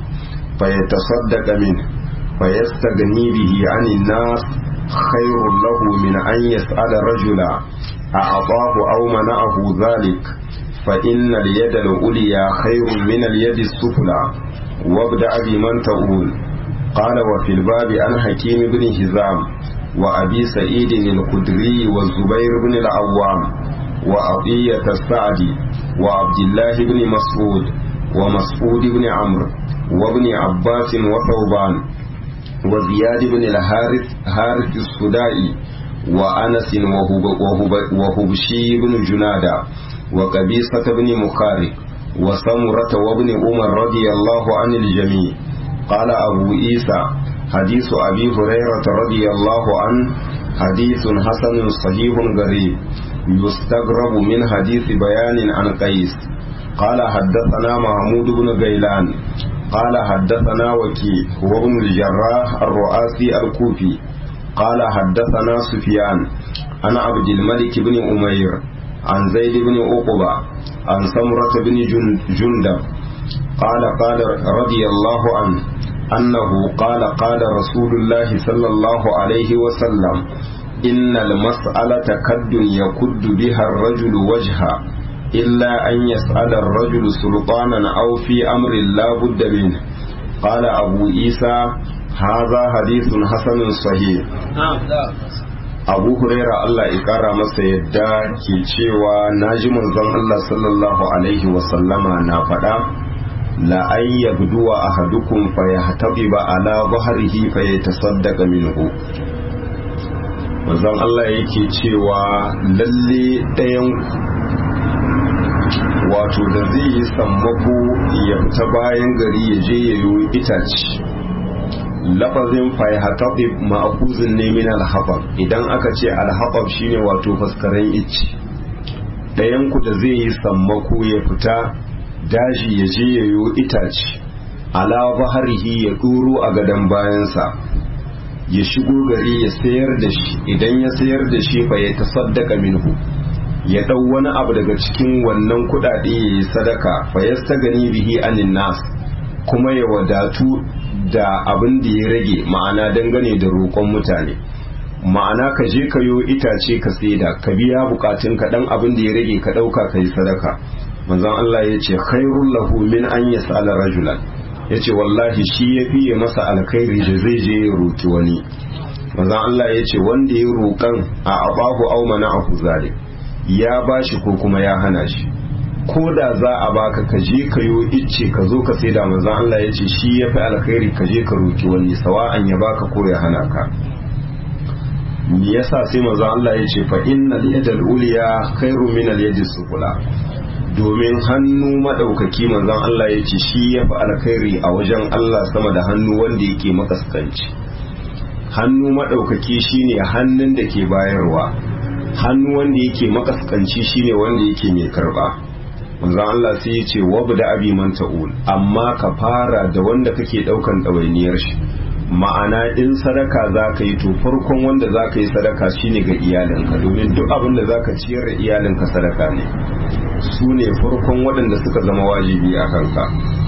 فيتصدق منه فيستغني به عن الناس خير له من أن يسأل رجلا أعطاه أو منعه ذلك فإن اليد العليا خير من اليد السفلى وابدأ بمن تقول قال وفي الباب عن حكيم بن هزام وأبي سعيد الخدري والزبير بن العوام وعطية السعدي وعبد الله بن مسعود ومسعود بن عمرو وابن عباس وثوبان وزياد بن الحارث حارث السدائي وأنس وهب وهب وهبشي بن جنادة وقبيصة بن مخارق وسمرة وابن عمر رضي الله عن الجميع قال أبو عيسى حديث أبي هريرة رضي الله عنه حديث حسن صحيح غريب يستغرب من حديث بيان عن قيس قال حدثنا محمود بن غيلان قال حدثنا وكي هو ابن الجراح الرؤاسي الكوفي قال حدثنا سفيان عن عبد الملك بن أمير عن زيد بن عقبة عن سمرة بن جندب قال قال رضي الله عنه أنه قال قال رسول الله صلى الله عليه وسلم إن المسألة كد يكد بها الرجل وجها إلا أن يسأل الرجل سلطانا أو في أمر لا بد منه قال أبو عيسى هذا حديث حسن صحيح abu huraira Allah ya kara masa yadda ke cewa na ji manzon Allah sallallahu alaihi wasallama na faɗa la an yabduwa ahadukum fa yahtabiba ala dhahrihi fa yatasaddaqa minhu manzon Allah yake cewa lalle ɗayan wato da zai yi sammako ya fita bayan gari ya je ya yi itace lafazin fayhatabib ma'akuzin ne min alhabab idan aka ce alhabab shine wato faskaren icci ɗayan ku da zai yi sammako ya fita daji ya je ya yi itace ala baharihi ya ɗuro a gadon bayansa ya shigo gari ya sayar da shi idan ya sayar da shi fa ya tasaddaka minhu ya ɗau wani abu daga cikin wannan kuɗaɗe ya yi sadaka fa ya gani bihi anin nas kuma ya wadatu da abin da ya rage ma'ana dangane da roƙon mutane ma'ana ka je ka yo itace ka saida ka biya bukatun ka dan abin da ya rage ka dauka ka yi sadaka manzon Allah ya ce khairul lahu min an yas'ala rajulan yace wallahi shi ya fiye masa alkhairi da zai je ya roki wani manzon Allah ya ce wanda ya roƙan a abahu aw mana'ahu zalik ya bashi ko kuma ya hana shi ko da za a baka ka je ka yo icce ka zo ka saida manzon Allah ya ce shi ya fi alkhairi ka je ka roki wani sawa'an ya baka ko ya hana ka me yasa sai manzon Allah ya ce fa innal yadal uliya khairu min al yadis sufla domin hannu madaukaki manzon Allah ya ce shi ya fi alkhairi a wajen Allah sama da hannu wanda yake makaskanci hannu madaukaki shine hannun da ke bayarwa hannu wanda yake makaskanci shine wanda yake mai karba manzon Allah sai ya ce wabda abi man ta'ul amma ka fara da wanda kake daukan ɗawainiyar shi ma'ana in sadaka za ka yi to farkon wanda za ka yi sadaka shine ga iyalinka domin duk abin da za ka ciyar da iyalinka sadaka ne su ne farkon waɗanda suka zama wajibi a kanka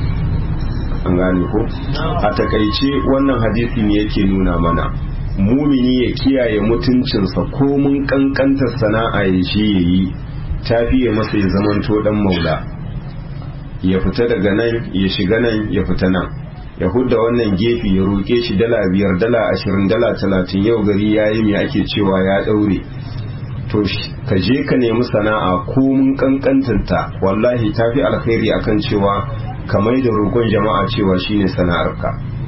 an gane ko a takaice wannan hadisi ne yake nuna mana mumini ya kiyaye mutuncinsa ko mun kankantar sana'a ya je ya yi ta fiye masa ya zamanto dan maula ya fita daga nan ya shiga nan ya fita nan ya hudda wannan gefe ya roƙe shi dala biyar dala ashirin dala talatin yau gari ya yi mai ake cewa ya ɗaure to ka je ka nemi sana'a ko mun kankantanta wallahi ta fi alkhairi akan cewa ka mai da roƙon jama'a cewa shine sana'arka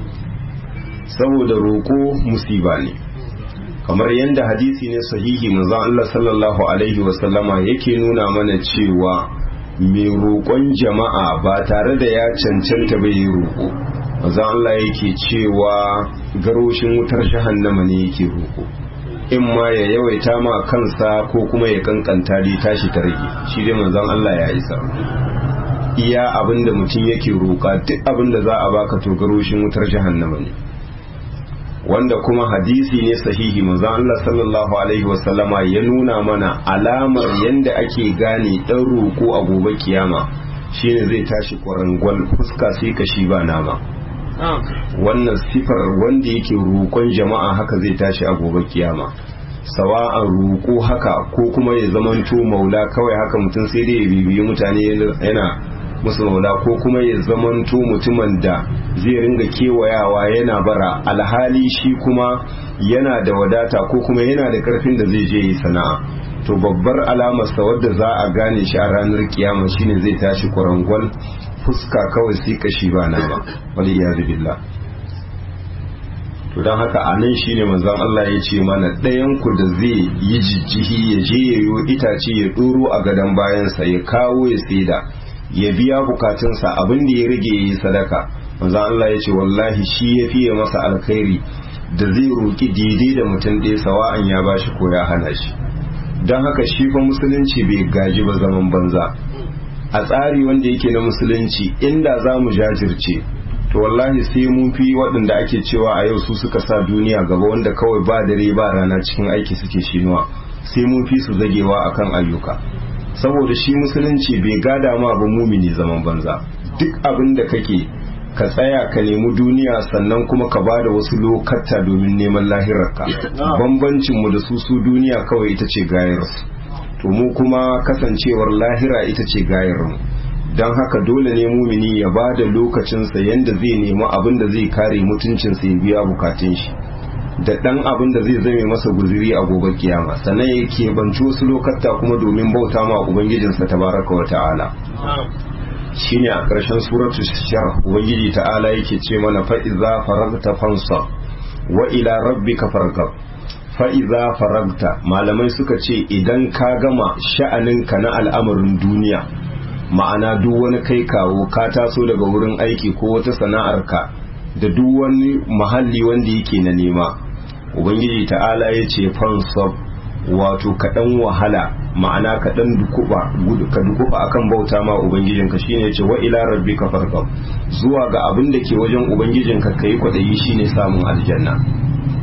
saboda roƙo musiba ne kamar yadda hadisi ne sahihi manzon Allah sallallahu alaihi wasallama yake nuna mana cewa mai roƙon jama'a ba tare da ya cancanta bai yi roƙo manzon Allah yake cewa garoshin wutar jahannama ne yake roƙo in ma ya yawaita ma kansa ko kuma ya kankanta dai tashi ta rage shi dai manzon Allah ya isa iya abinda mutum yake roƙa duk abinda za a baka to garoshin wutar jahannama ne wanda kuma hadisi ne sahihi manzon Allah sallallahu alaihi wasallama ya nuna mana alamar yanda ake gane dan roko a gobe kiyama shine zai tashi kwarangwal fuska sai kashi ba nama wannan sifar wanda yake roƙon jama'a haka zai tashi a gobe kiyama sawa'an roƙo haka ko kuma ya zamanto maula kawai haka mutum sai dai ya bibiyi mutane yana musu maula ko kuma ya zamanto mutumin da zai ringa kewayawa yana bara alhali shi kuma yana da wadata ko kuma yana da karfin da zai je yi sana'a to babbar alamarsa wadda za a gane shi a ranar kiyama shine zai tashi kwarangwal fuska kawai sai kashi ba na ba wani ya billah to don haka a nan shine manzon Allah ya ce mana ɗayan ku da zai yi jijjihi ya je ya yi itace ya ɗoro a gadon bayansa ya kawo ya saida ya biya bukatunsa abin da ya rage ya yi sadaka manzon Allah ya ce wallahi shi ya fiye masa alkhairi da zai roki daidai da mutum ɗaya sawa'an ya bashi ko ya hana shi don haka shi fa musulunci bai gaji ba zaman banza a tsari wanda yake na musulunci inda za mu jajirce to wallahi sai mun fi waɗanda ake cewa a yau su suka sa duniya gaba wanda kawai ba dare ba rana cikin aiki suke shinuwa sai mun fi su zagewa akan ayyuka saboda shi musulunci bai gada ma ba mumini zaman banza duk abin da kake ka tsaya ka nemi duniya sannan kuma ka ba da wasu lokata domin neman lahirarka bambancin mu da su su duniya kawai ita ce gayarsu to mu kuma kasancewar lahira ita ce gayarmu don haka dole ne mumini ya ba da lokacinsa yadda zai nemi abin da zai kare mutuncinsa ya biya bukatun shi da ɗan abin da zai zame masa guziri a gobe kiyama sannan ya keɓanci wasu lokata kuma domin bauta ma ubangijinsa tabaraka wa ta'ala shine a ƙarshen suratu shar ubangiji ta'ala yake ce mana fa'iza faragta fansa wa ila rabbika fargab fa'iza faragta malamai suka ce idan ka gama sha'aninka na al'amarin duniya ma'ana duk wani kai kawo ka taso daga wurin aiki ko wata sana'arka da duk wani mahalli wanda yake na nema ubangiji ta'ala ya ce fansab wato kaɗan wahala ma'ana kaɗan dukuba ka dukuba akan bauta ma ubangijinka shine ce wa ila rabbika fargab zuwa ga abin da ke wajen ubangijinka kai kwaɗayi shine samun aljanna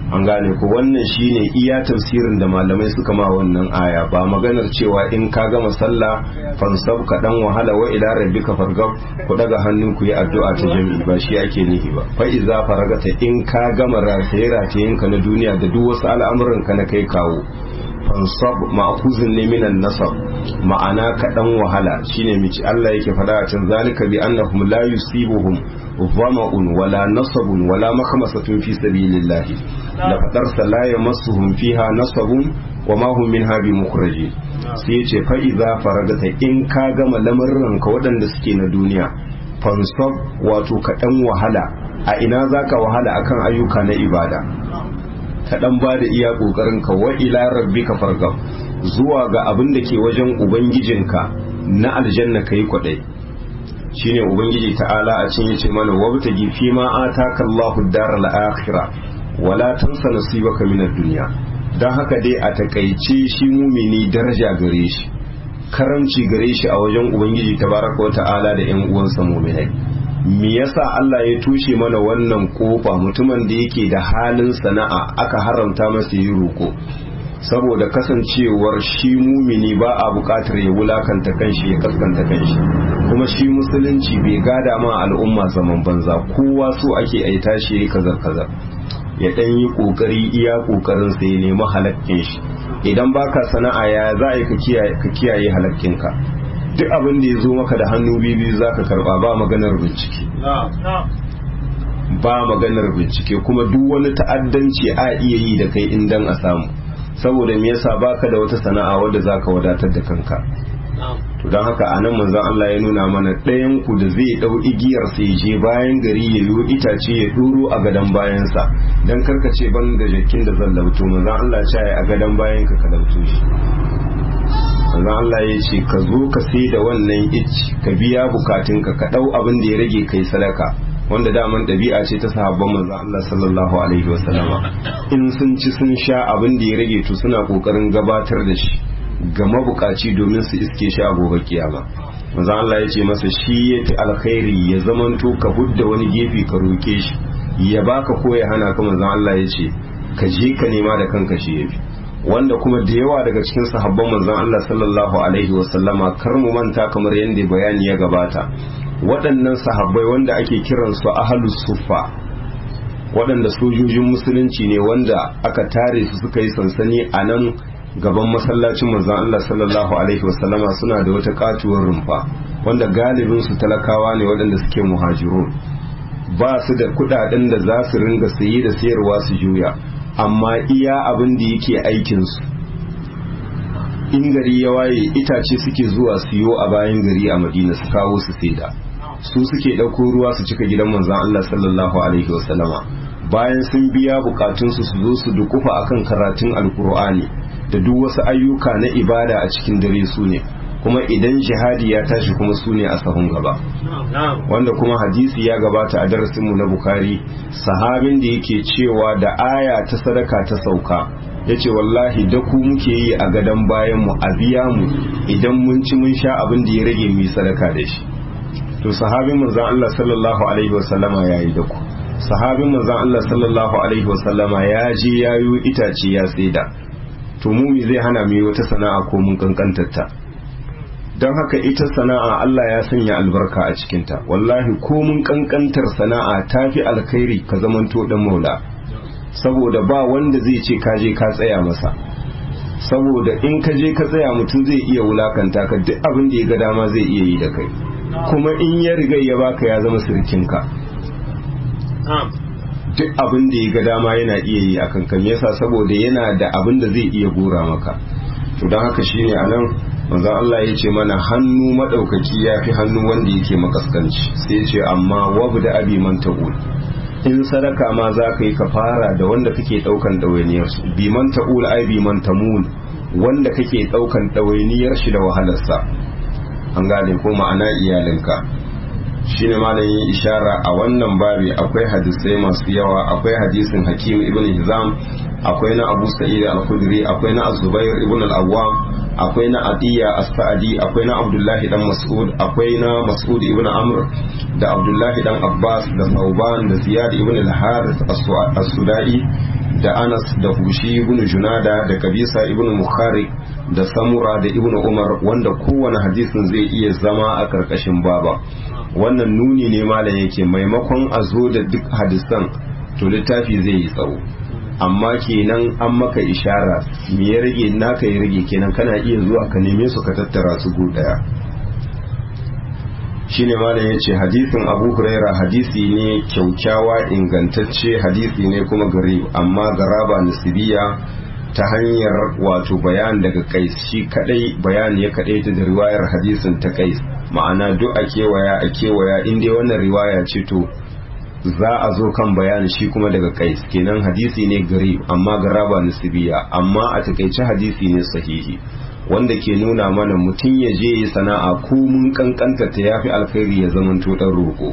an gane ko wannan shine iya tafsirin da malamai suka ma wannan aya ba maganar cewa in ka gama sallah fansab ka dan wahala wa ila rabbika fargab ku daga hannu ku yi addu'a ta jami'i ba shi ake nihi ba fa iza faragata in ka gama rataye ratayen ka na duniya da duk wasu al'amuran ka na kai kawo fansab ma'khuzun ne minan nasab ma'ana ka dan wahala shine mici Allah yake faɗa a can zalika bi annahum la yusibuhum dhama'un wala nasabun wala makhmasatun fi sabilillahi da fadarsa la yamassuhum fiha nasabun wa ma hum minha bi mukhraji sai yace fa idza faragata in ka gama lamarran ka waɗanda suke na duniya fansab wato ka dan wahala a ina zaka wahala akan ayyuka na ibada ka dan ba da iya kokarin ka wa ila rabbika fargab zuwa ga abin da ke wajen ubangijinka na aljanna kai kwadai shine ubangiji ta'ala a cikin yace mana wabtaji fi ma ataka Allahu daral akhirah wala tansa nasibaka minad dunya dan haka dai a takaice shi mumini daraja gare shi karamci gare shi a wajen ubangiji tabaraka wa ta'ala da yan uwansa muminai me yasa Allah ya tushe mana wannan kofa mutumin da yake da halin sana'a aka haramta masa yi roko saboda kasancewar shi mumini ba a bukatar ya wulakanta kanshi ya kaskanta kanshi kuma shi musulunci bai gada ma al'umma zaman banza kowa so ake ai tashi yayi kazar kazar ya dan yi kokari iya kokarin sa ya nemi halakkin shi idan baka sana'a ya za a ka kiyaye ka kiyaye halakkinka duk abin da ya zo maka da hannu biyu za ka karba ba maganar bincike ba maganar bincike kuma duk wani ta'addanci a iya yi da kai in dan a samu saboda me yasa baka da wata sana'a wadda zaka wadatar da kanka to don haka anan manzon Allah ya nuna mana ɗayan ku da zai dau igiyar sai je bayan gari ya yi itace ya duro a gadan bayansa dan karkace ban da jakin da zan lauto manzon Allah ya ce a gadan bayan ka ka lauto shi manzon Allah ya ce ka zo ka sai da wannan icci ka biya bukatunka ka dau abin da ya rage kai sadaka wanda daman ɗabi'a ce ta sahabban manzon Allah sallallahu alaihi wasallama in sun ci sun sha abin da ya rage to suna kokarin gabatar da shi ga mabukaci domin su iske shi a gobe kiyama manzon Allah ya ce masa shi ya fi alkhairi ya zamanto ka hudda wani gefe ka roke shi ya baka ko ya hana ka manzon Allah ya ce ka je ka nema da kanka shi yafi wanda kuma da yawa daga cikin sahabban manzon Allah sallallahu alaihi wasallama kar mu manta kamar yadda bayani ya gabata waɗannan sahabbai wanda ake kiransu ahalus suffa waɗanda sojojin musulunci ne wanda aka tare su suka yi sansani a nan gaban masallacin manzon Allah sallallahu alaihi wasallama suna da wata katuwar rumfa wanda galibin su talakawa ne waɗanda suke muhajirun ba su da kuɗaɗen da za su ringa saye da sayarwa su juya amma iya abin da yake aikin su in gari ya waye itace suke zuwa siyo a bayan gari a madina su kawo su saida su suke ɗauko ruwa su cika gidan manzon Allah sallallahu alaihi wasallama bayan sun biya bukatunsu su zo su dukufa akan karatun alkur'ani da duk wasu ayyuka na ibada a cikin dare su ne kuma idan jihadi ya tashi kuma su ne a sahun gaba wanda kuma hadisi ya gabata a darasinmu na bukari sahabin da yake cewa da aya ta sadaka ta sauka ya ce wallahi da ku muke yi a gadon bayanmu a biya mu idan mun ci mun sha abin da ya rage mu yi sadaka da shi to sahabin manzon Allah sallallahu alaihi wasallama ya yi da ku sahabin manzon Allah sallallahu alaihi wasallama ya je ya yi itace ya saida to mu zai hana mu yi wata sana'a ko mun kankantarta don haka ita sana'a Allah ya sanya albarka a cikinta wallahi ko mun kankantar sana'a ta fi alkhairi ka zamanto dan maula saboda ba wanda zai ce ka je ka tsaya masa saboda in ka je ka tsaya mutum zai iya wulakanta ka duk abin da ya ga dama zai iya yi da kai kuma in ya riga ya baka ya zama sirkinka duk abin da ya ga dama yana iya yi a kankan yasa saboda yana da abin da zai iya gora maka to don haka shine a nan manzon Allah ya ce mana hannu madaukaki ya fi hannu wanda yake makaskanci sai ce amma wabu da abi man ta'ul in sadaka ma za ka yi ka fara da wanda kake daukan ɗawainiyar su bi man ta'ul ai bi man tamul wanda kake daukan ɗawainiyar shi da wahalarsa an gane ko ma'ana iyalinka shine malamin ishara a wannan babi akwai hadisai masu yawa akwai hadisin hakim ibn hizam akwai na abu sa'id al-khudri akwai na az-zubair ibn al-awwam akwai na atiya as-sa'di akwai na abdullahi dan mas'ud akwai na mas'ud ibn amr da abdullahi dan abbas da sauban da ziyad ibn al-harith as-sudai da anas da hushi ibn junada da kabisa ibn mukhari da samura da ibn umar wanda kowane hadisin zai iya zama a karkashin baba wannan nuni ne malam yake maimakon a zo da duk hadisan to littafi zai yi tsawo amma kenan an maka ishara me ya rage naka ya rage kenan kana iya zuwa ka neme su ka tattara su gu daya shine malam ya ce hadisin abu huraira hadisi ne kyaukyawa ingantacce hadisi ne kuma gari amma garaba nasibiya ta hanyar wato bayan daga kais shi kadai bayan ya kadai ta da riwayar hadisin ta kais ma'ana duk a kewaya a kewaya inda wannan riwaya ce to za a zo kan bayani shi kuma daga kais kenan hadisi ne gari amma garaba nasibiya amma a takaice hadisi ne sahihi wanda ke nuna mana mutum ya je yi sana'a ko mun kankanta ta yafi alkhairi ya zama dan roko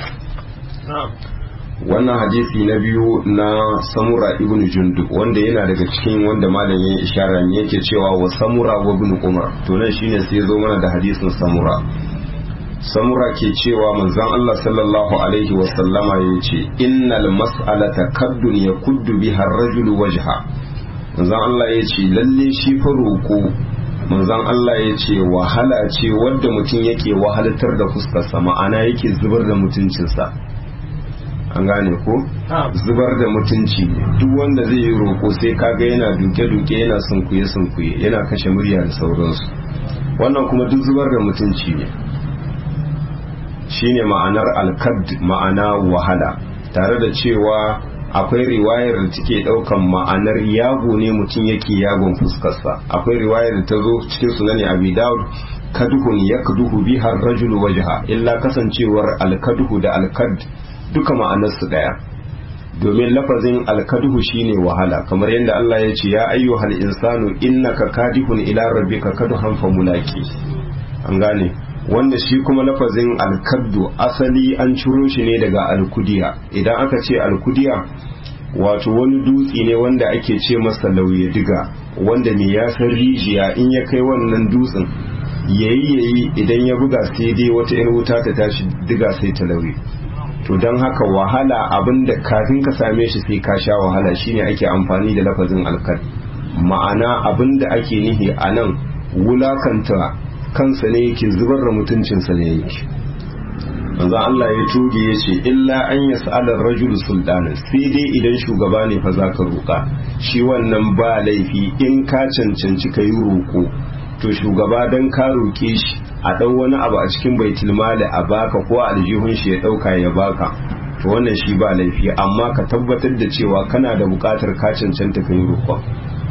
wannan hadisi na biyu na samura ibn jundub wanda yana daga cikin wanda malam ya ishara ne yake cewa wa samura wa ibn umar to nan shine sai zo mana da hadisin samura samura ke cewa manzon Allah sallallahu alaihi wa sallama yace innal mas'alata kaddun yakuddu biha ar-rajulu wajha manzon Allah yace lalle shi fa roko manzon Allah yace wahala ce wadda mutum yake wahalatar da fuskarsa ma'ana yake zubar da mutuncinsa an gane ko zubar da mutunci duk wanda zai yi roko sai kaga yana duke-duke yana sunkuye-sunkuye yana kashe murya da sauransu wannan kuma duk zubar da mutunci ne shine ma'anar alkad ma'ana wahala tare da cewa akwai riwayar da take daukan ma'anar yago ne mutum yake yagon fuskarsa akwai riwayar da ta zo cikin sunani abi daud kaduhun yakduhu biha ar-rajulu wajha illa kasancewar alkadhu da alkad duka ma'anarsu ɗaya domin lafazin alkaduhu shine wahala kamar yadda Allah ya ce ya ayyuhal insanu innaka kadihun ila rabbika kaduhan famulaki an gane wanda shi kuma lafazin alkaddu asali an ciro shi ne daga alkudiya idan aka ce alkudiya wato wani dutse ne wanda ake ce masa lauye diga wanda ne ya san rijiya in ya kai wannan dutsen yayi yayi idan ya buga sai dai wata 'yar wuta ta tashi diga sai ta lauye to don haka wahala abinda kafin ka same shi sai ka sha wahala shine ake amfani da lafazin alkad ma'ana abinda ake nihi a nan wulakanta kansa ne yake zubar da mutuncinsa ne yake manzan Allah ya tuge ya ce illa an ya sa'alar rajul sultanin sai dai idan shugaba ne fa za ka roƙa shi wannan ba laifi in ka cancanci ka yi roƙo to shugaba don ka roƙe shi a ɗau wani abu a cikin baitul mali a baka ko aljihun shi ya ɗauka ya baka to wannan shi ba laifi amma ka tabbatar da cewa kana da buƙatar ka cancanta ka yi roƙon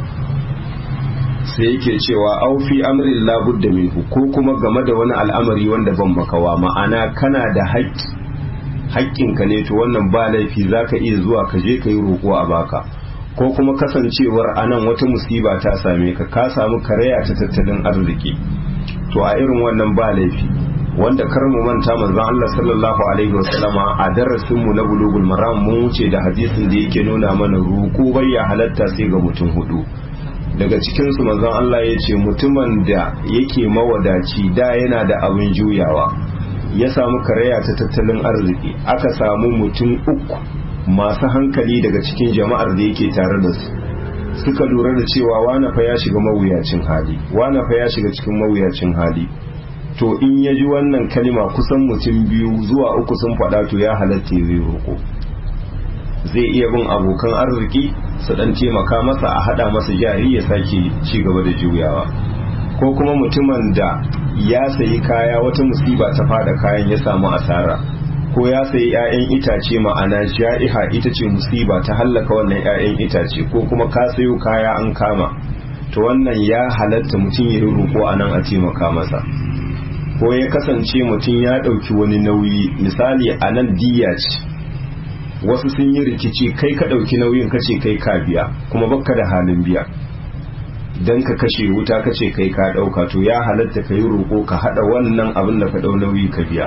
sai yake cewa au fi amrin la budda minhu ko kuma game da wani al'amari wanda ban makawa ma'ana kana da haƙƙi haƙƙinka ne to wannan ba laifi zaka iya zuwa ka je ka yi roƙo a baka ko kuma kasancewar anan wata musiba ta same ka ka samu karaya ta tattalin arziki to a irin wannan ba laifi wanda kar mu manta manzon Allah sallallahu alaihi wasallama a darasin mu na bulugul maram mun wuce da hadisin da yake nuna mana roƙo bai ya halatta sai ga mutum hudu daga cikin su manzon Allah ya ce mutumin da yake mawadaci da yana da abin juyawa ya samu karaya ta tattalin arziki aka samu mutum uku masu hankali daga cikin jama'ar da yake tare da su suka lura da cewa wane fa ya shiga mawuyacin hali wane fa ya shiga cikin mawuyacin hali to in ya ji wannan kalima kusan mutum biyu zuwa uku sun faɗa to ya halatta zai roƙo zai iya bin abokan arziki su dan taimaka masa a hada masa jari ya sake ci gaba da juyawa ko kuma mutumin da ya sayi kaya wata musiba ta fada kayan ya samu asara ko ya sayi 'ya'yan itace ma'ana ja'iha ita ce musiba ta hallaka wannan 'ya'yan itace ko kuma ka sayo kaya an kama to wannan ya halatta mutum ya roƙo a nan a taimaka masa ko ya kasance mutum ya ɗauki wani nauyi misali a nan diya ce wasu sun yi rikici kai ka ɗauki nauyin kace kai ka biya kuma baka da halin biya dan ka kashe wuta kace kai ka ɗauka to ya halatta ka yi roƙo ka haɗa wannan abin da ka ɗau nauyi ka biya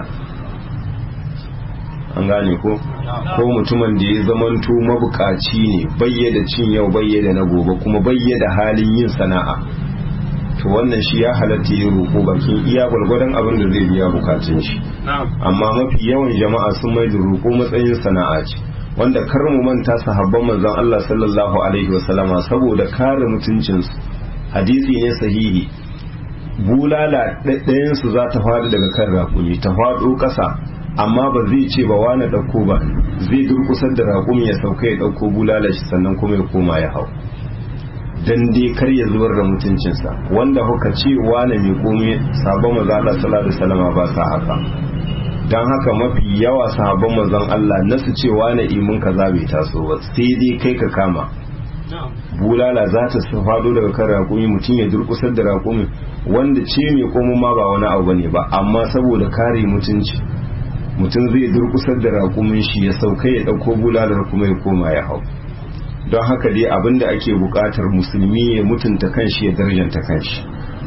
an gane ko ko mutumin da ya zamanto mabukaci ne bayyada cin yau bayyada na gobe kuma bayyada halin yin sana'a to wannan shi ya halatta ya roƙo bakin iya gwargwadon abin da zai biya bukatun shi amma mafi yawan jama'a sun mai da roƙo matsayin sana'a ce wanda kar mu manta sahabban manzon Allah sallallahu alaihi wasallama saboda kare mutuncinsu hadisi ne sahihi bulala ɗayan su za ta faɗi daga kan raƙumi ta faɗo ƙasa amma ba zai ce ba wani ɗauko ba zai durkusar da raƙumi ya sauka ya ɗauko bulala shi sannan kuma ya koma ya hau dan dai kar ya zubar da mutuncinsa wanda kuka ce wani mai komai sabon maza Allah sallallahu alaihi wasallama ba sa haka dan haka mafi yawa sahabban manzon Allah na su ce wani imin kaza bai taso ba sai dai kai ka kama bulala za ta fado daga kan raƙumi mutum ya durkusar da raƙumi wanda ce mai komo ma ba wani abu bane ba amma saboda kare mutunci mutum zai durkusar da raƙumin shi ya sauka ya ɗauko bulalar kuma ya koma ya hau don haka dai abinda ake buƙatar musulmi ya mutunta kanshi ya darjanta kanshi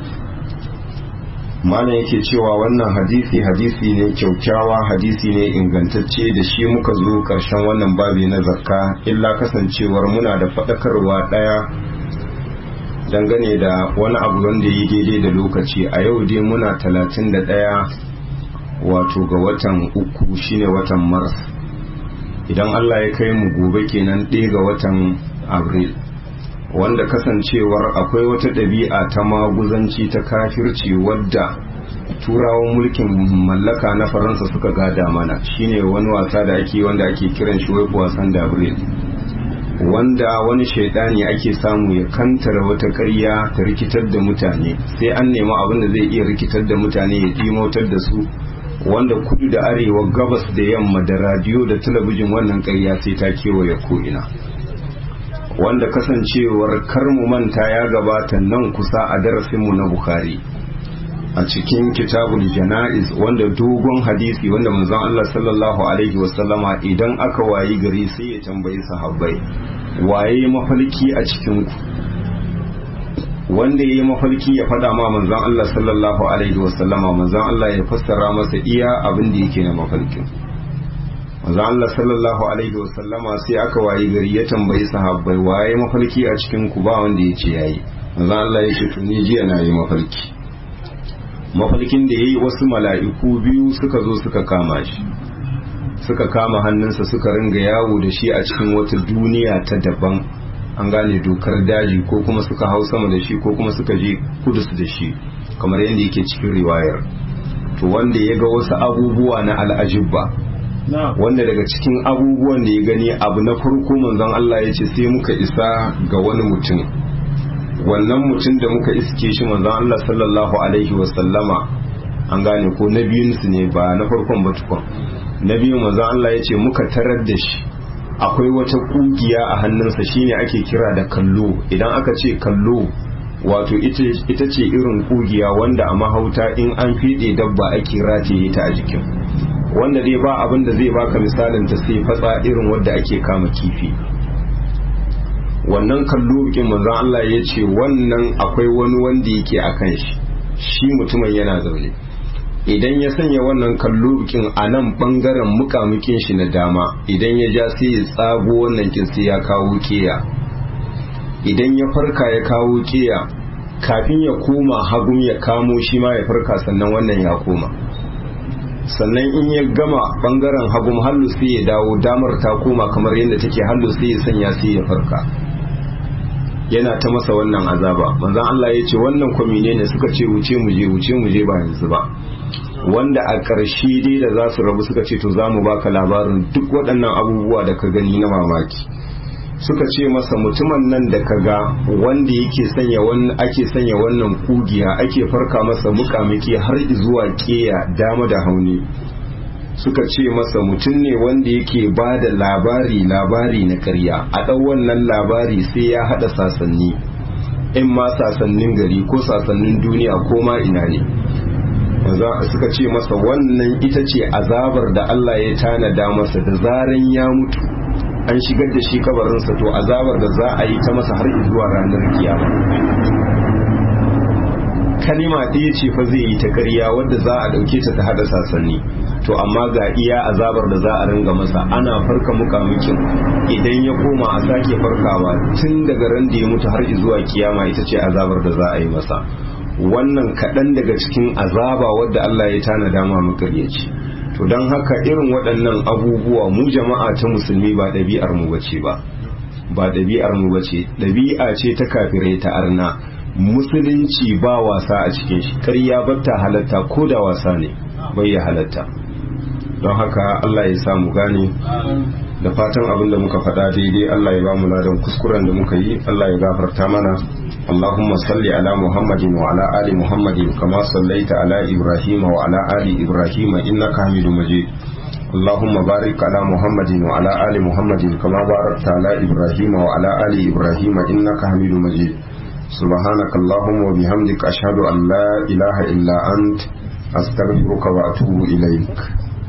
malam yake cewa wannan hadisi hadisi ne kyaukyawa hadisi ne ingantacce da shi muka zo karshen wannan babi na zakka illa kasancewar muna da faɗakarwa ɗaya dangane da wani abu wanda yi daidai da lokaci a yau dai muna talatin da ɗaya wato ga watan uku shine watan mars idan allah ya kai mu gobe kenan ɗaya ga watan abril wanda kasancewar akwai wata ɗabi'a ta maguzanci ta kafirci wadda turawan mulkin mallaka na faransa suka gada mana shine wani wasa da ake wanda ake kiran shi wai wasan dabril wanda wani shaidani ake samu ya kantara wata karya ta rikitar da mutane sai an nemi abin da zai iya rikitar da mutane ya dimotar da su wanda kudu da arewa gabas da yamma da radiyo da talabijin wannan karya sai ta kewaye ko'ina wanda kasancewar kar mu manta ya gabata nan kusa a darasinmu na Bukhari a cikin kitabul jana'iz wanda dogon hadisi wanda manzon Allah sallallahu alaihi wasallama idan aka wayi gari sai ya tambayi sahabbai waye mafalki a cikin ku wanda yayi mafalki ya fada ma manzon Allah sallallahu alaihi wasallama manzon Allah ya fassara masa iya abin da yake na mafalkin manzo Allah sallallahu alaihi wasallama sai aka wayi gari ya tambayi sahabbai waye mafarki a cikin ku ba wanda ya ce yayi manzo Allah ya ce tuni jiya na yi mafarki mafarkin da yayi wasu mala'iku biyu suka zo suka kama shi suka kama hannunsa suka ringa yawo da shi a cikin wata duniya ta daban an gane dokar daji ko kuma suka hau sama da shi ko kuma suka je kudus da shi kamar yadda yake cikin riwayar to wanda ya ga wasu abubuwa na al'ajibba wanda daga cikin abubuwan da ya gani abu na farko manzon Allah ya ce sai muka isa ga wani mutum wannan mutum da muka iske shi manzon Allah sallallahu alaihi wasallama an gane ko na biyun su ne ba na farkon ba tukun na biyun manzon Allah ya ce muka tarar da shi akwai wata kugiya a hannunsa shine ake kira da kallo idan aka ce kallo wato ita ce irin kugiya wanda a mahauta in an fiɗe dabba ake rataye ta a jikin wanda dai ba abin da zai baka misalin ta sai fatsa irin wadda ake kama kifi wannan kallo bikin manzon Allah ya ce wannan akwai wani wanda yake a kan shi shi mutumin yana zaune idan ya sanya wannan kallo bikin a nan bangaren mukamukin shi na dama idan ya ja sai ya tsago wannan kin sai ya kawo keya idan ya farka ya kawo keya kafin ya koma hagun ya kamo shi ma ya farka sannan wannan ya koma sannan in ya gama bangaren hagun hallu sai ya dawo damar ta koma kamar yadda take hallu sai ya sanya sai ya farka yana ta masa wannan azaba manzon Allah ya ce wannan kwamine ne suka ce wuce mu je wuce mu je ba yanzu ba wanda a ƙarshe dai da za su rabu suka ce to za mu baka labarin duk waɗannan abubuwa da ka gani na mamaki suka ce masa mutumin nan da ka ga wanda yake sanya wannan ake sanya wannan kugiya ake farka masa mukamiki har zuwa keya dama da hauni suka ce masa mutum ne wanda yake ba da labari labari na karya a ɗau wannan labari sai ya haɗa sasanni in ma sasannin gari ko sasannin duniya ko ma ina ne suka ce masa wannan ita ce azabar da Allah ya tanada masa da zaran ya mutu an shigar da shi kabarinsa to azabar da za a yi ta masa har zuwa ranar kiyama kalima ɗaya ce fa zai yi ta ƙarya wadda za a ɗauke ta ta haɗa sasanni to amma ga iya azabar da za a ringa masa ana farka mukamukin idan ya koma a sake farkawa tun daga ran da ya mutu har zuwa kiyama ita ce azabar da za a yi masa wannan kaɗan daga cikin azaba wadda Allah ya tana dama makaryaci to don haka irin waɗannan abubuwa mu jama'a ta musulmi ba ɗabi'ar mu bace ba ba ɗabi'ar mu bace ɗabi'a ce ta kafirai ta arna musulunci ba wasa a cikin shi ƙarya batta halatta ko da wasa ne bai ya halatta don haka Allah ya samu gane da fatan abin da muka faɗa daidai Allah ya ba mu ladan kuskuren da muka yi Allah ya gafarta mana Allahumma salli ala Muhammadin wa ala ali Muhammadin kama sallaita ala Ibrahim wa ala ali Ibrahim innaka Hamidum Majid اللهم بارك على محمد وعلى آل محمد كما باركت على إبراهيم وعلى آل إبراهيم إنك حميد مجيد سبحانك اللهم وبحمدك أشهد أن لا إله إلا أنت أستغفرك وأتوب إليك